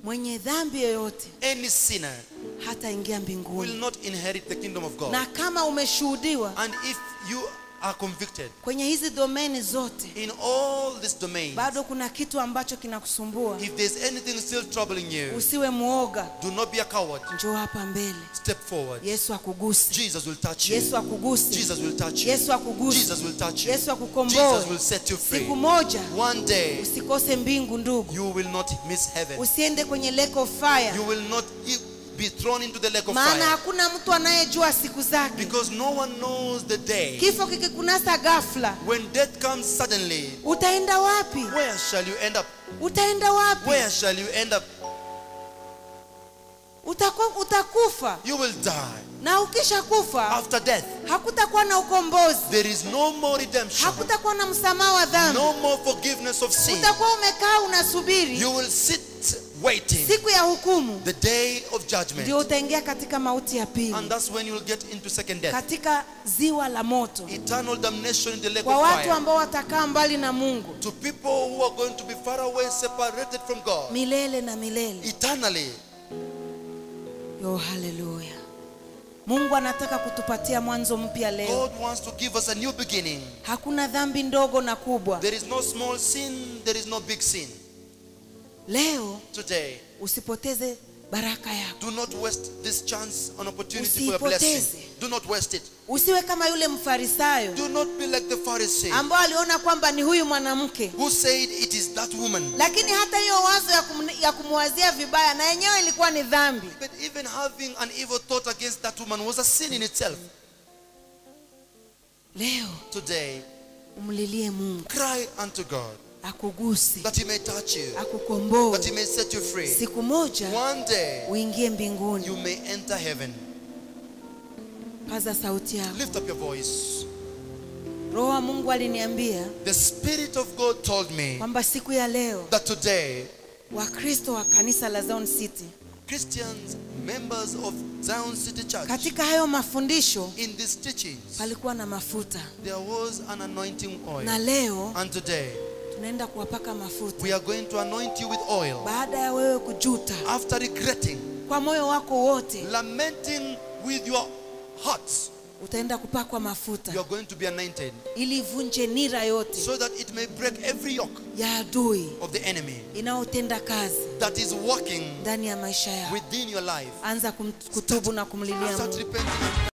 S1: mwenye dhambi yoyote
S2: any sinner
S1: hataingia
S2: will
S1: mbinguni
S2: not inherit the kingdom of God.
S1: na kama umeshuhudiwa
S2: And if you are convicted
S1: kwenye hizi domeni zote
S2: in all these domains,
S1: bado kuna kitu ambacho kinakusumbua
S2: if there's anything still troubling you,
S1: usiwe mwoga
S2: do not be a coward.
S1: njoo hapa mbele
S2: Step forward.
S1: yesu akuguse
S2: Jesus will touch you.
S1: yesu akuguse
S2: Jesus will touch you.
S1: yesu akuguse
S2: Jesus will touch you.
S1: yesu
S2: Jesus
S1: akukomboe
S2: will set you free.
S1: siku moja
S2: One day,
S1: usikose mbingu ndugu
S2: you will not miss heaven.
S1: usiende kwenye lake of fire
S2: You will not e- be thrown into the lake of
S1: maana
S2: fire.
S1: hakuna mtu anayejua siku zake
S2: Because no one knows the day.
S1: kifo kikikunasa ghafla
S2: When death comes suddenly,
S1: utaenda wapi
S2: where shall you end up?
S1: utaenda wapi
S2: Where shall you end up?
S1: Utaku, utakufa
S2: You will die.
S1: na ukisha kufa
S2: After death,
S1: hakutakuwa na ukombozi
S2: there is no more redemption,
S1: hakutakuwa na msamaha wa dhambi
S2: no more forgiveness of sin.
S1: utakuwa umekaa unasubiri
S2: You will sit waiting
S1: siku ya hukumu
S2: the day of
S1: ndio
S2: judgment.
S1: utaingia katika mauti ya pili
S2: And that's when you will get into second death.
S1: katika ziwa la moto
S2: Eternal damnation in the lake
S1: kwa
S2: of
S1: watu
S2: fire.
S1: ambao watakaa mbali na mungu
S2: To people who are going to be far away, separated from God.
S1: milele na milele
S2: Eternally.
S1: yo haleluya mungu anataka kutupatia mwanzo mpya leo
S2: God wants to give us a new beginning.
S1: hakuna dhambi ndogo na kubwa
S2: There is no small sin, there is no big sin.
S1: leo
S2: Today,
S1: usipoteze baraka yako
S2: do not waste this chance and opportunity for a blessing.
S1: Usiipoteze.
S2: Do not waste it.
S1: usiwe kama yule mfarisayo
S2: Do not be like the Pharisee
S1: ambao aliona kwamba ni huyu mwanamke
S2: who said it is that woman.
S1: lakini hata hiyo wazo ya, kum, ya kumwazia vibaya na yenyewe ilikuwa ni dhambi
S2: But even having an evil thought against that woman was a sin in itself.
S1: leo
S2: Today,
S1: umlilie mungu
S2: cry unto God
S1: akuguse
S2: that He may touch you,
S1: akukomboe
S2: that He may set you free.
S1: siku moja
S2: One day,
S1: uingie mbinguni
S2: you may enter heaven.
S1: paza sauti yako
S2: Lift up your voice.
S1: roho wa mungu aliniambia
S2: The Spirit of God told me
S1: kwamba siku ya leo
S2: that today,
S1: wakristo wa kanisa la Zion City
S2: Christians, members of Zion City Church,
S1: katika hayo mafundisho
S2: in these teachings,
S1: palikuwa na mafuta
S2: there was an anointing
S1: na
S2: oil.
S1: leo
S2: And today,
S1: tunaenda kuwapaka mafuta
S2: we are going to anoint you with oil.
S1: baada ya wewe kujuta
S2: After regretting,
S1: kwa moyo wako wote
S2: lamenting with your heart,
S1: utaenda kupakwa
S2: you
S1: mafuta
S2: are going to be anointed
S1: ili ivunje nira yote
S2: so that it may break every yoke
S1: ya adui
S2: of the enemy
S1: inayotenda kazi
S2: that is working
S1: ndani ya maisha yako
S2: within your life.
S1: anza kum- kutubu na kumlilia
S2: Start
S1: mungu
S2: repenting.